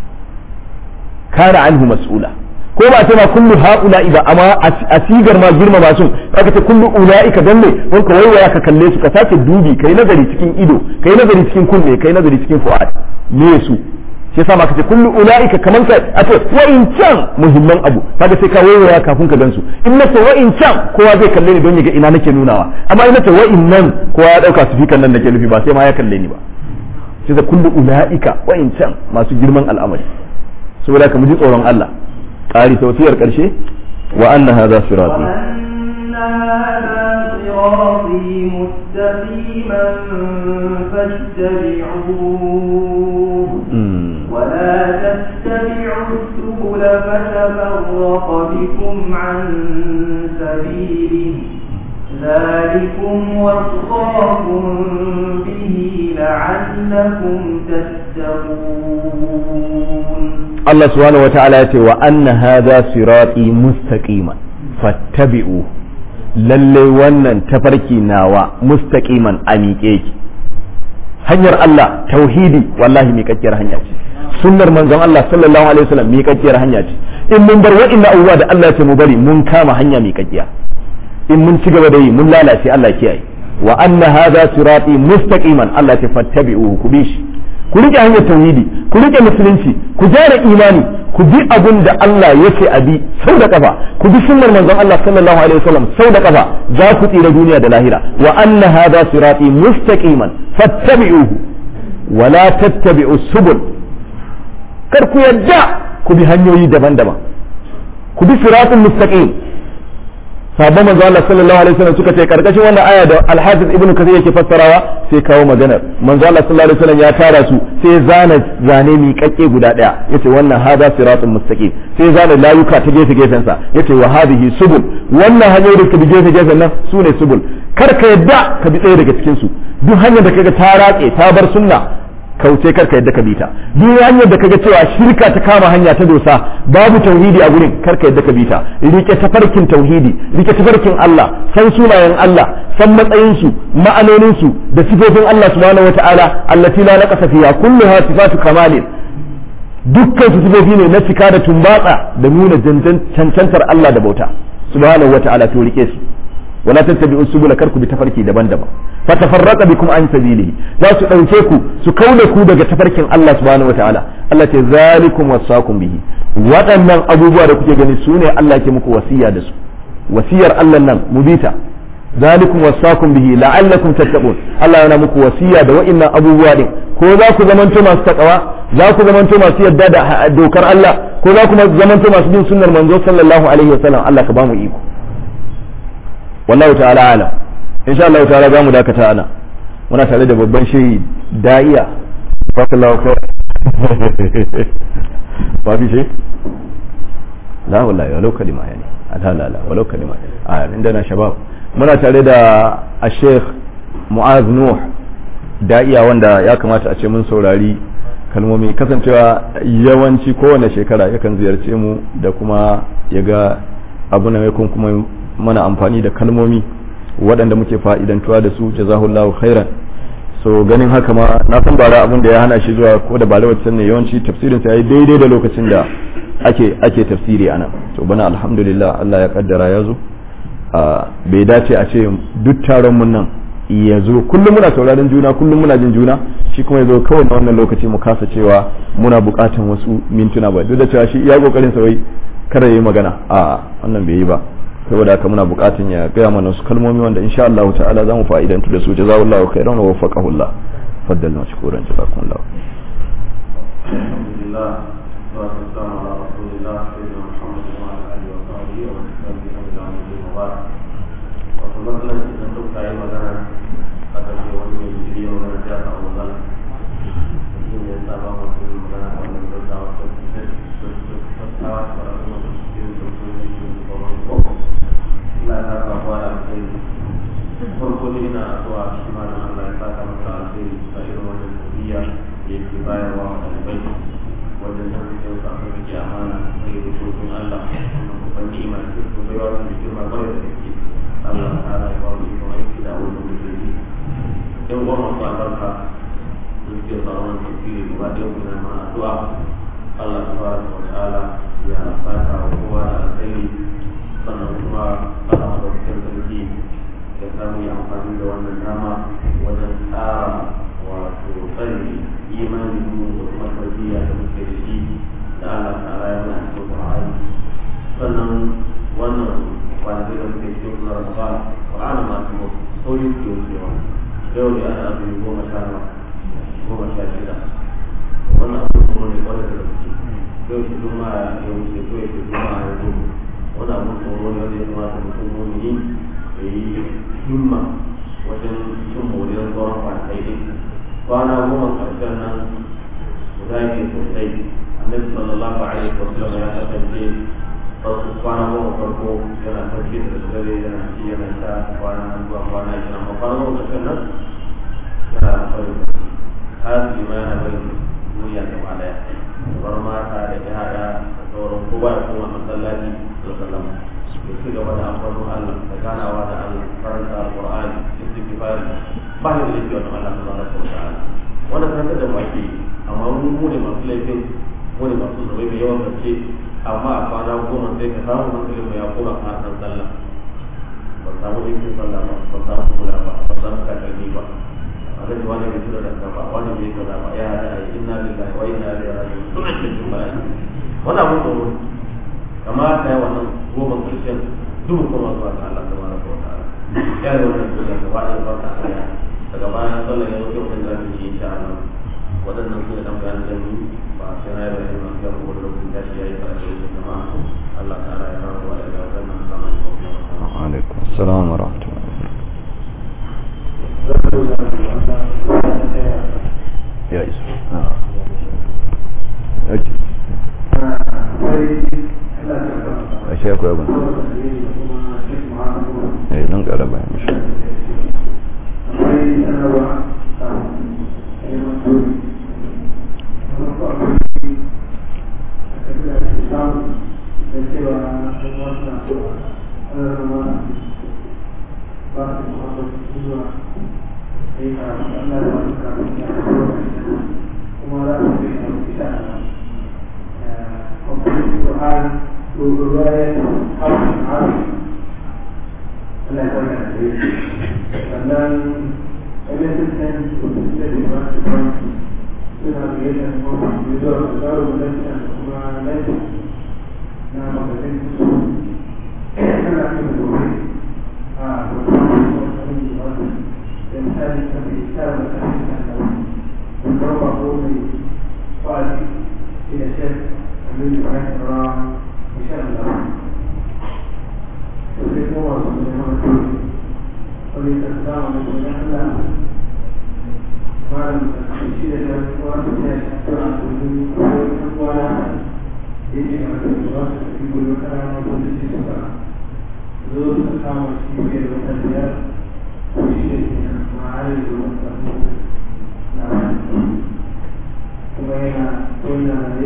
Speaker 1: kana anhu mas'ula ko ba ce ma kullu ha'ula'i ba amma a sigar ma girma ba sun aka ce kullu ula'ika dan ne wani ka waiwaya ka kalle su ka sake dubi kai nazari cikin ido kai nazari cikin kunne kai nazari cikin fu'ad me su shi yasa ma ka ce kullu ula'ika kaman ka a ce wa in can muhimman abu kaga sai ka waiwaya kafin ka gansu in na ce wa in can kowa zai kalle ni don ya ga ina nake nunawa amma in na ce wa in nan kowa ya dauka su fikan nan nake nufi ba sai ma ya kalle ni ba sai da kullu ula'ika wa in can masu girman al'amari saboda ka mu ji tsoron Allah ƙari tausiyar ƙarshe wa anna hadha sirati
Speaker 2: وأن هذا صراطي مستقيما فاتبعوه ولا تتبعوا السبل فتفرق بكم عن سبيله ذلكم وصاكم به لعلكم تتقون
Speaker 1: Allah subhanahu wata'ala ya ce wa anna hadha sirati mustaqiman fattabi'u lalle wannan tafarki nawa mustaqiman a miƙe ki hanyar Allah tauhidi wallahi miƙaƙƙiyar hanya ce sunnar manzon Allah sallallahu alaihi wasallam miƙaƙƙiyar hanya ce in mun bar wa'inna abubuwa da Allah ya ce mu bari mun kama hanya miƙaƙƙiya in mun ci gaba da yi mun lalace Allah kiyaye wa anna hadha sirati mustaqiman Allah ya ce fattabi'u ku bi shi ku rike hanyar tauhidi ku rike musulunci ku gyara imani ku bi abin da Allah yake a bi sau da kafa ku bi sunnar manzon Allah sallallahu alaihi wasallam sau da kafa za ku tsira duniya da lahira wa anna hadha sirati mustaqiman fattabi'uhu wa la tattabi'u subul kar ku yadda ku bi hanyoyi daban-daban ku bi siratul mustaqim sabon manzo Allah sallallahu alaihi wasallam suka ce karkashin wannan aya da Al-Hafiz Ibn Kathir yake fassarawa sai kawo maganar manzo Allah sallallahu alaihi wasallam ya tara su sai zana zane mi kakke guda daya yace wannan hada siratul mustaqim sai zana layuka ta gefe gefen sa yace wa hadhihi subul wannan hanyoyi da bi gefe gefen nan sune subul kar ka yadda ka bi ɗaya daga cikin su duk hanyar da kaga ta ratse ta bar sunna kauce karka yadda ka bi ta duk hanyar da kaga cewa shirka ta kama hanya ta dosa babu tauhidi a gurin karka yadda ka bi ta rike tafarkin tauhidi rike tafarkin Allah san sunayen Allah san matsayin su ma'anonin su da sifofin Allah subhanahu wataala allati la naqasa fiha kulluha sifatu kamalin dukkan su sifofi ne na cika da tumbatsa da nuna cancantar Allah da bauta subhanahu wataala to rike su wala tattabi'u subula karku bi tafarki daban-daban fa tafarraqa bikum an sabilihi za su dauke ku su kauda ku daga tafarkin Allah subhanahu wataala Allah ce zalikum wasaqum bihi waɗannan abubuwa da kuke gani sune Allah ke muku wasiya da su wasiyar Allah nan mubita zalikum wasaqum bihi la'allakum tattaqun Allah yana muku wasiya da wa'annan abubuwa din ko za ku zamanto masu takawa za ku zamanto masu yadda da dokar Allah ko za ku zamanto masu bin sunnar manzo sallallahu alaihi wasallam Allah ka ba mu iko wallahu ta'ala alam insha Allah ta'ala zamu dakata ana muna tare da babban shehi da'iya fakallahu khair ba fi shi la wallahi walau kalima yani la la la walau kalima a inda na shabab muna tare da a sheikh mu'az nuh da'iya wanda ya kamata a ce mun saurari kalmomi kasancewa yawanci kowane shekara yakan ziyarce mu da kuma ya ga abu na mai kuma mana amfani da kalmomi waɗanda muke fa'idantuwa da su jazahullahu khairan so ganin haka ma na san bara abin da ya hana shi zuwa ko da bara wacce ne yawanci tafsirin sa yayi daidai da lokacin da ake ake tafsiri anan to bana alhamdulillah Allah ya kaddara ya zo bai dace a ce duk taron mun nan ya zo kullum muna sauraron juna kullum muna jin juna shi kuma ya zo kawai na wannan lokaci mu kasa cewa muna bukatan wasu mintuna ba duk da cewa shi iya kokarin sa wai kada yayi magana a wannan bai yi ba saboda haka muna bukatun ya gaya mana wasu kalmomi wanda insha Allah ta'ala za mu fa'idantu da su jazakallahu khairan wa waffaqahu Allah faddal mashkuran jazakumullah
Speaker 3: alhamdulillah wa sallallahu ala rasulillah sayyidina muhammad wa ala alihi wa sahbihi wa man tabi'ahum ila yawm الدين وبعد wato matsalar idan duk ta yi magana a ƙarshe wani mai jiri ya magana ta ta magana shi ne ya sa ba mu su magana a wannan gaggawa ta tattawa ta rasu masu cikin da su ne shi ne ba wani ko Allah ya saka kuwa da alkhairi farko ne ina addu'a shi ma da Allah ya saka masa alkhairi a irin wannan tafiya da yake bayarwa wa ɗalibai wajen nan da yau aka rike amana sai da dokokin Allah wannan babban ni'ima ce ko baiwa ce da girma kwarai da gaske Allah ta'ala ya ba mu ikon aiki da wannan muke yi yan uwa masu albarka da suke tsaron tafsiri gaba ɗaya kuna ma addu'a Allah tabaraka wa ta'ala ya saka wa kowa da alkhairi sannan kuma Allah madaukakin sarki ya samu yi amfani da wannan dama wajen tsara wato tsari imanin mu da kuma tarbiyya da muke da shi da Allah ta'ala ya mana cikin Qur'ani sannan wannan kwanaki da muke cikin sunan Ramadan Qur'ani ma su sauri ke wucewa yau ne ana azumi goma sha goma sha shida wannan abu kuma ne kwarai da gaske yau shi kuma ya wuce ko ya ce kuma ya zo wani abu tsoro ne wanda ya kamata mutum mumini ya yi himma wajen cin moriyar tsoron kwanakai ɗin kwana goma ƙarshen nan guda ne sosai annabi sallallahu alaihi wa sallam ya kasance farko kwana goma farko yana sarki da dare yana ci yana sha kwana nan zuwa kwana ishirin amma kwana goma ƙarshen nan yana farin hasili ma yana barin duniya gaba ɗaya bar mata da yara da sauran kowa ya koma masallaci da sallama da ci gaba da amfanin Allah da ganawa da Allah karanta alqur'ani istighfari ba ne da yake wannan Allah subhanahu wa ta'ala wannan karanta da wake amma mu mu ne masu laifin mu ne masu zubai mai yawan gaske amma a kwana goma sai ka samu hankalin mu ya koma kan san sallah ba samu laifin sallah ba ba samu kula ba ba samu kakanni ba a ga wani bai tura da kafa wani bai kaza ba ya hada ai inna lillahi wa inna ilaihi raji'un suna cikin bala'i wannan abun tsoro kamata ya wannan goma karshen duk kuma zuwa ga Allah tabaraka wa ta'ala ya yi wannan duniya gaba ɗaya ba ta aya daga bayan sallar ya wuce wannan zamu yi insha Allah waɗannan su ne dan bayan da mu ba sai na yi bayani ma ga ko da lokacin da shi yayi karatu da jama'a Allah ta'ala ya rabu wa da wannan zaman
Speaker 1: alaikum assalam wa rahmatullahi ya isu okay a shi akwai abin eh don ƙara bayan mishi
Speaker 4: القرآن ورواية حرف عربي Allah ya wani a sannan MSN da Department suna gayyatar mafi zuwa su tsaro da lafiya da kuma lafiya na magazin su suna kan gobe a wani wani wani da misali ta mai tsara da kan da kan da ba ko mai kwali ila shek amin da kan rawa insha Allah sai kuma wasu ne ma to wani ta samu ne ko ya Allah malam da shi da ya wasu ne to a cikin ko ta kwana yake ga da wasu cikin gudu kana ma ko shi su ba zo su samu shi ne da wata da ko shi ne ma hali da wasu na kuma yana tona ne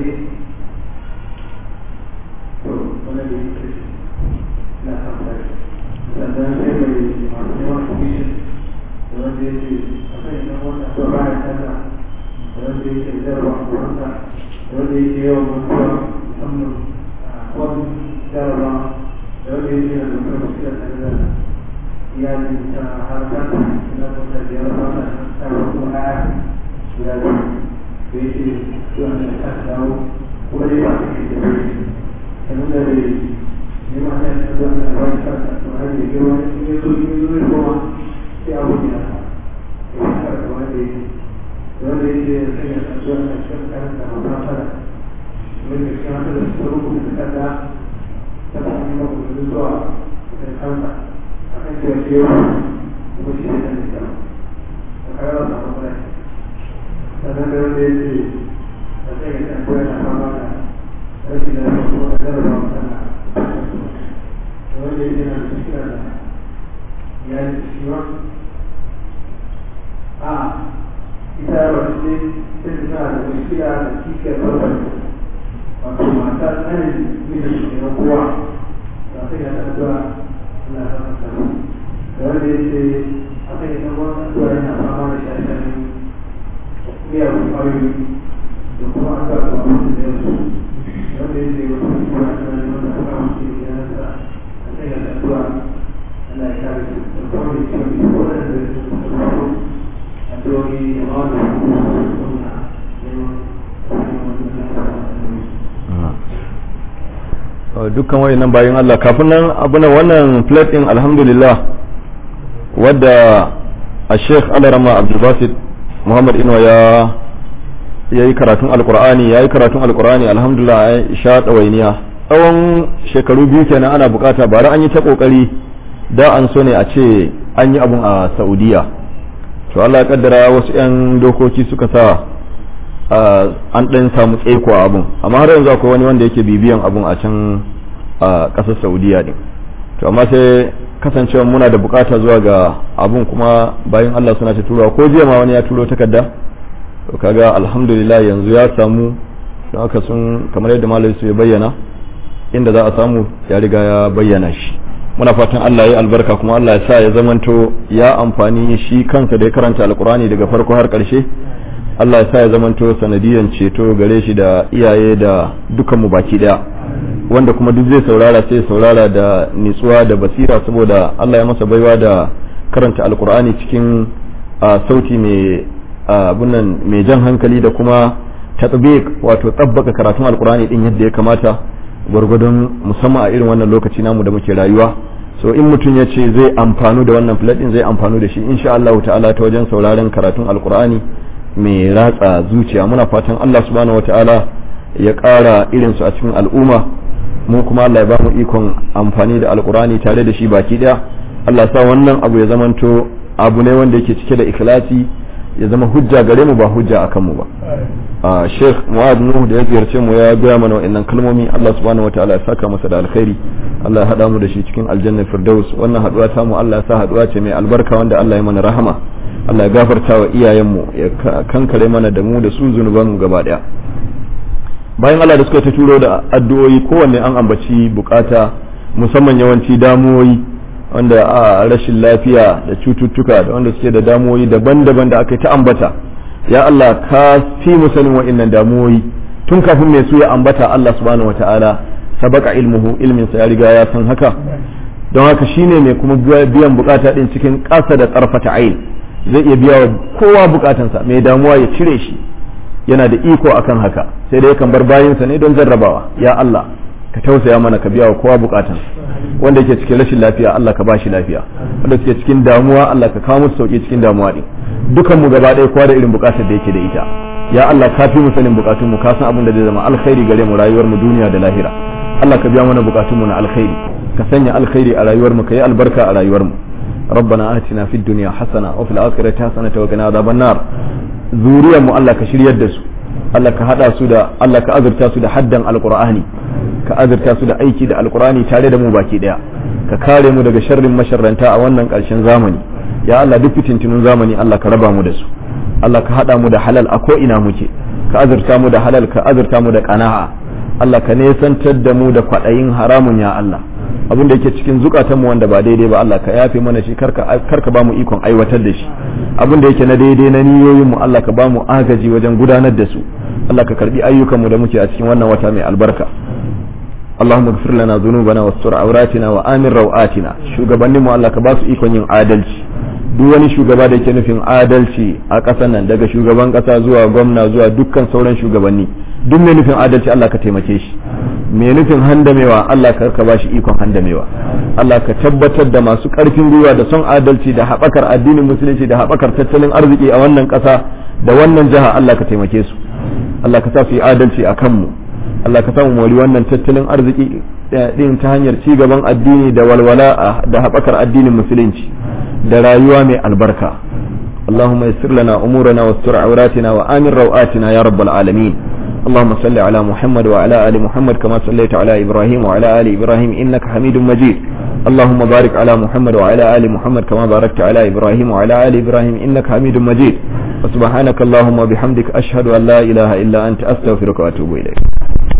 Speaker 4: to wani da yake na kamfani sannan sai mai masu neman commission da wanda ya ce a kan idan wanda to ba ya canza da wanda ya ce zarwa a wanda da wanda ya ce yawan mutuwa musamman a wani zarwa da wanda ya ce na da kuma shi da canza iyalin ta har ta na kusa da yawa ba ta kuma ya guda biyu da ya ce zuwa da ta dawo kuma dai ba su ke da wani yanzu da dai ne ma ta yi zuwa da wani ta ta ta har da girma ne ne so ne zo ne kuma sai abu ne na ya yi ta da wani da ya ce wanda ya ce ya sanya ta zuwa da shi kan da ma fara wanda ya ce haka da su rubuta ta kada ta ta yi maku da zuwa da kansa a kan cewa shi yau kuma shi ne kan da ta kayar da ma sannan da wanda ya ce da sai ga ɗan koyar da fama da rashin da ya kuma da zarra wa sana da wanda ya ce na da shikira da iyali da shi ma a ita ya wasu ce sai da tana da shikira da kishiyar farfar wato mata tsanin mijin shi na kowa da sai ga ɗan zuwa suna fasa sana da wanda ya ce a kai ɗan wani zuwa yana fama da shashanin miyagun ƙwayoyi da kuma an zaɓa a wani da yasu wanda ya ce wasu kuma a cikin wanda aka wuce ya nasa a kai da addu'a Allah ya kare su da kuma da cewa bi ko da da su da farko addu'o'i da ma da su da sunna
Speaker 1: dukkan wayannan bayan Allah kafin nan abu na wannan plate din alhamdulillah wadda a Sheikh Alarama Abdul Basit Muhammad Inuwa ya ya yi karatun alkur'ani ya yi karatun alkur'ani alhamdulillah ya sha ɗawainiya tsawon shekaru biyu kenan ana bukata bara an yi ta kokari da an so ne a ce an yi abun a saudiya to Allah ya kaddara wasu 'yan dokoki suka sa an ɗan samu tsaiko a abun amma har yanzu akwai wani wanda yake bibiyan abun a can a ƙasar saudiya din to amma sai kasancewa muna da bukata zuwa ga abun kuma bayan Allah suna ta turawa ko jiya ma wani ya turo takarda to kaga alhamdulillah yanzu ya samu don haka sun kamar yadda malai su ya bayyana inda za a samu ya riga ya bayyana shi muna fatan Allah ya albarka kuma Allah ya sa ya zamanto ya amfani shi kansa da ya karanta alkurani daga farko har karshe Allah ya sa ya zamanto sanadiyan ceto gare shi da iyaye da dukan mu baki daya wanda kuma duk zai saurara sai saurara da nitsuwa da basira saboda Allah ya masa baiwa da karanta alkur'ani cikin sauti mai abunan mai jan hankali da kuma tatbiq wato tsabbaka karatun alkur'ani din yadda ya kamata gwargwadon musamman a irin wannan lokaci namu da muke rayuwa so in mutum ya ce zai amfanu da wannan flat din zai amfanu da shi insha Allah ta'ala ta wajen sauraron karatun alkur'ani mai ratsa zuciya muna fatan Allah subhanahu wataala ya ƙara irinsu a cikin al'umma mu kuma Allah ya ba mu ikon amfani da alkurani tare da shi baki daya Allah sa wannan abu ya zamanto abu ne wanda yake cike da ikhlasi ya zama hujja gare mu ba hujja akan mu ba a Sheikh Mu'adh Nuh da ya ziyarce mu ya gaya mana wa'annan kalmomi Allah subhanahu wataala ya saka masa da alkhairi Allah ya hada mu da shi cikin aljanna firdaus wannan haduwa ta mu Allah ya sa haduwa ce mai albarka wanda Allah ya mana rahama Allah ya gafarta wa iyayenmu ya kankare mana da mu da su zunuban mu gaba daya bayan Allah da suka ta turo da addu'o'i kowanne an ambaci bukata musamman yawanci damuwoyi wanda a rashin lafiya da cututtuka da wanda suke da damuwoyi daban-daban da aka yi ta ambata ya Allah ka fi mu sanin wa'annan damuwoyi tun kafin mai su ya ambata Allah subhanahu wata'ala sabaka ilmuhu ilmin sa ya riga ya san haka don haka shine mai kuma biyan bukata din cikin ƙasa da tsarfata ayin zai iya biya wa kowa bukatansa mai damuwa ya cire shi yana da iko akan haka sai dai yakan bar bayinsa ne don jarrabawa ya Allah ka tausaya mana ka biya wa kowa bukatan wanda yake cikin rashin lafiya Allah ka bashi lafiya wanda suke cikin damuwa Allah ka kawo musu sauki cikin damuwa din dukan mu gaba ɗaya kowa da irin bukatar da yake da ita ya Allah ka fi mu sanin bukatun mu ka san abin da zai zama alkhairi gare mu rayuwar mu duniya da lahira Allah ka biya mana bukatun mu na alkhairi ka sanya alkhairi a rayuwar mu ka yi albarka a rayuwar mu ربنا آتنا في الدنيا حسنة وفي الآخرة حسنة وقنا عذاب النار zuriyar mu Allah ka shiryar da su Allah ka hada su da Allah ka azurta su da haddan alqur'ani ka azurta su da aiki da alqur'ani tare da mu baki daya ka kare mu daga sharrin masharranta a wannan karshen zamani ya Allah duk fitintunun zamani Allah ka raba mu da su Allah ka hada mu da halal a ko ina muke ka azurta mu da halal ka azurta mu da qana'a Allah ka nesantar da mu da kwaɗayin haramun ya Allah abin da yake cikin zukatanmu wanda ba daidai ba Allah ka yafe mana shi karka karka ba mu ikon aiwatar da shi abin da yake na daidai na niyoyin mu Allah ka ba mu agaji wajen gudanar da su Allah ka karbi ayyukan mu da muke a cikin wannan wata mai albarka اللهم اغفر لنا ذنوبنا واستر عوراتنا وآمن روآتنا shugabannin mu Allah ka ba su ikon yin adalci duk wani shugaba da yake nufin adalci a ƙasar nan daga shugaban ƙasa zuwa gwamna zuwa dukkan sauran shugabanni duk mai nufin adalci Allah ka taimake shi mai nufin handamewa Allah ka ka bashi ikon handamewa Allah ka tabbatar da masu ƙarfin gwiwa da son adalci da haɓakar addinin musulunci da haɓakar tattalin arziki a wannan ƙasa da wannan jiha Allah ka taimake su Allah ka sa su yi adalci a kanmu Allah ka samu mori wannan tattalin arziki din ta hanyar ci gaban addini da walwala da haɓakar addinin musulunci da rayuwa mai albarka اللهم يسر لنا أمورنا واستر عوراتنا وآمن روآتنا يا رب العالمين اللهم صل على محمد وعلى آل محمد كما صليت على إبراهيم وعلى آل إبراهيم إنك حميد مجيد اللهم بارك على محمد وعلى آل محمد كما باركت على إبراهيم وعلى آل إبراهيم إنك حميد مجيد وسبحانك اللهم وبحمدك أشهد أن لا إله إلا أنت أستغفرك وأتوب إليك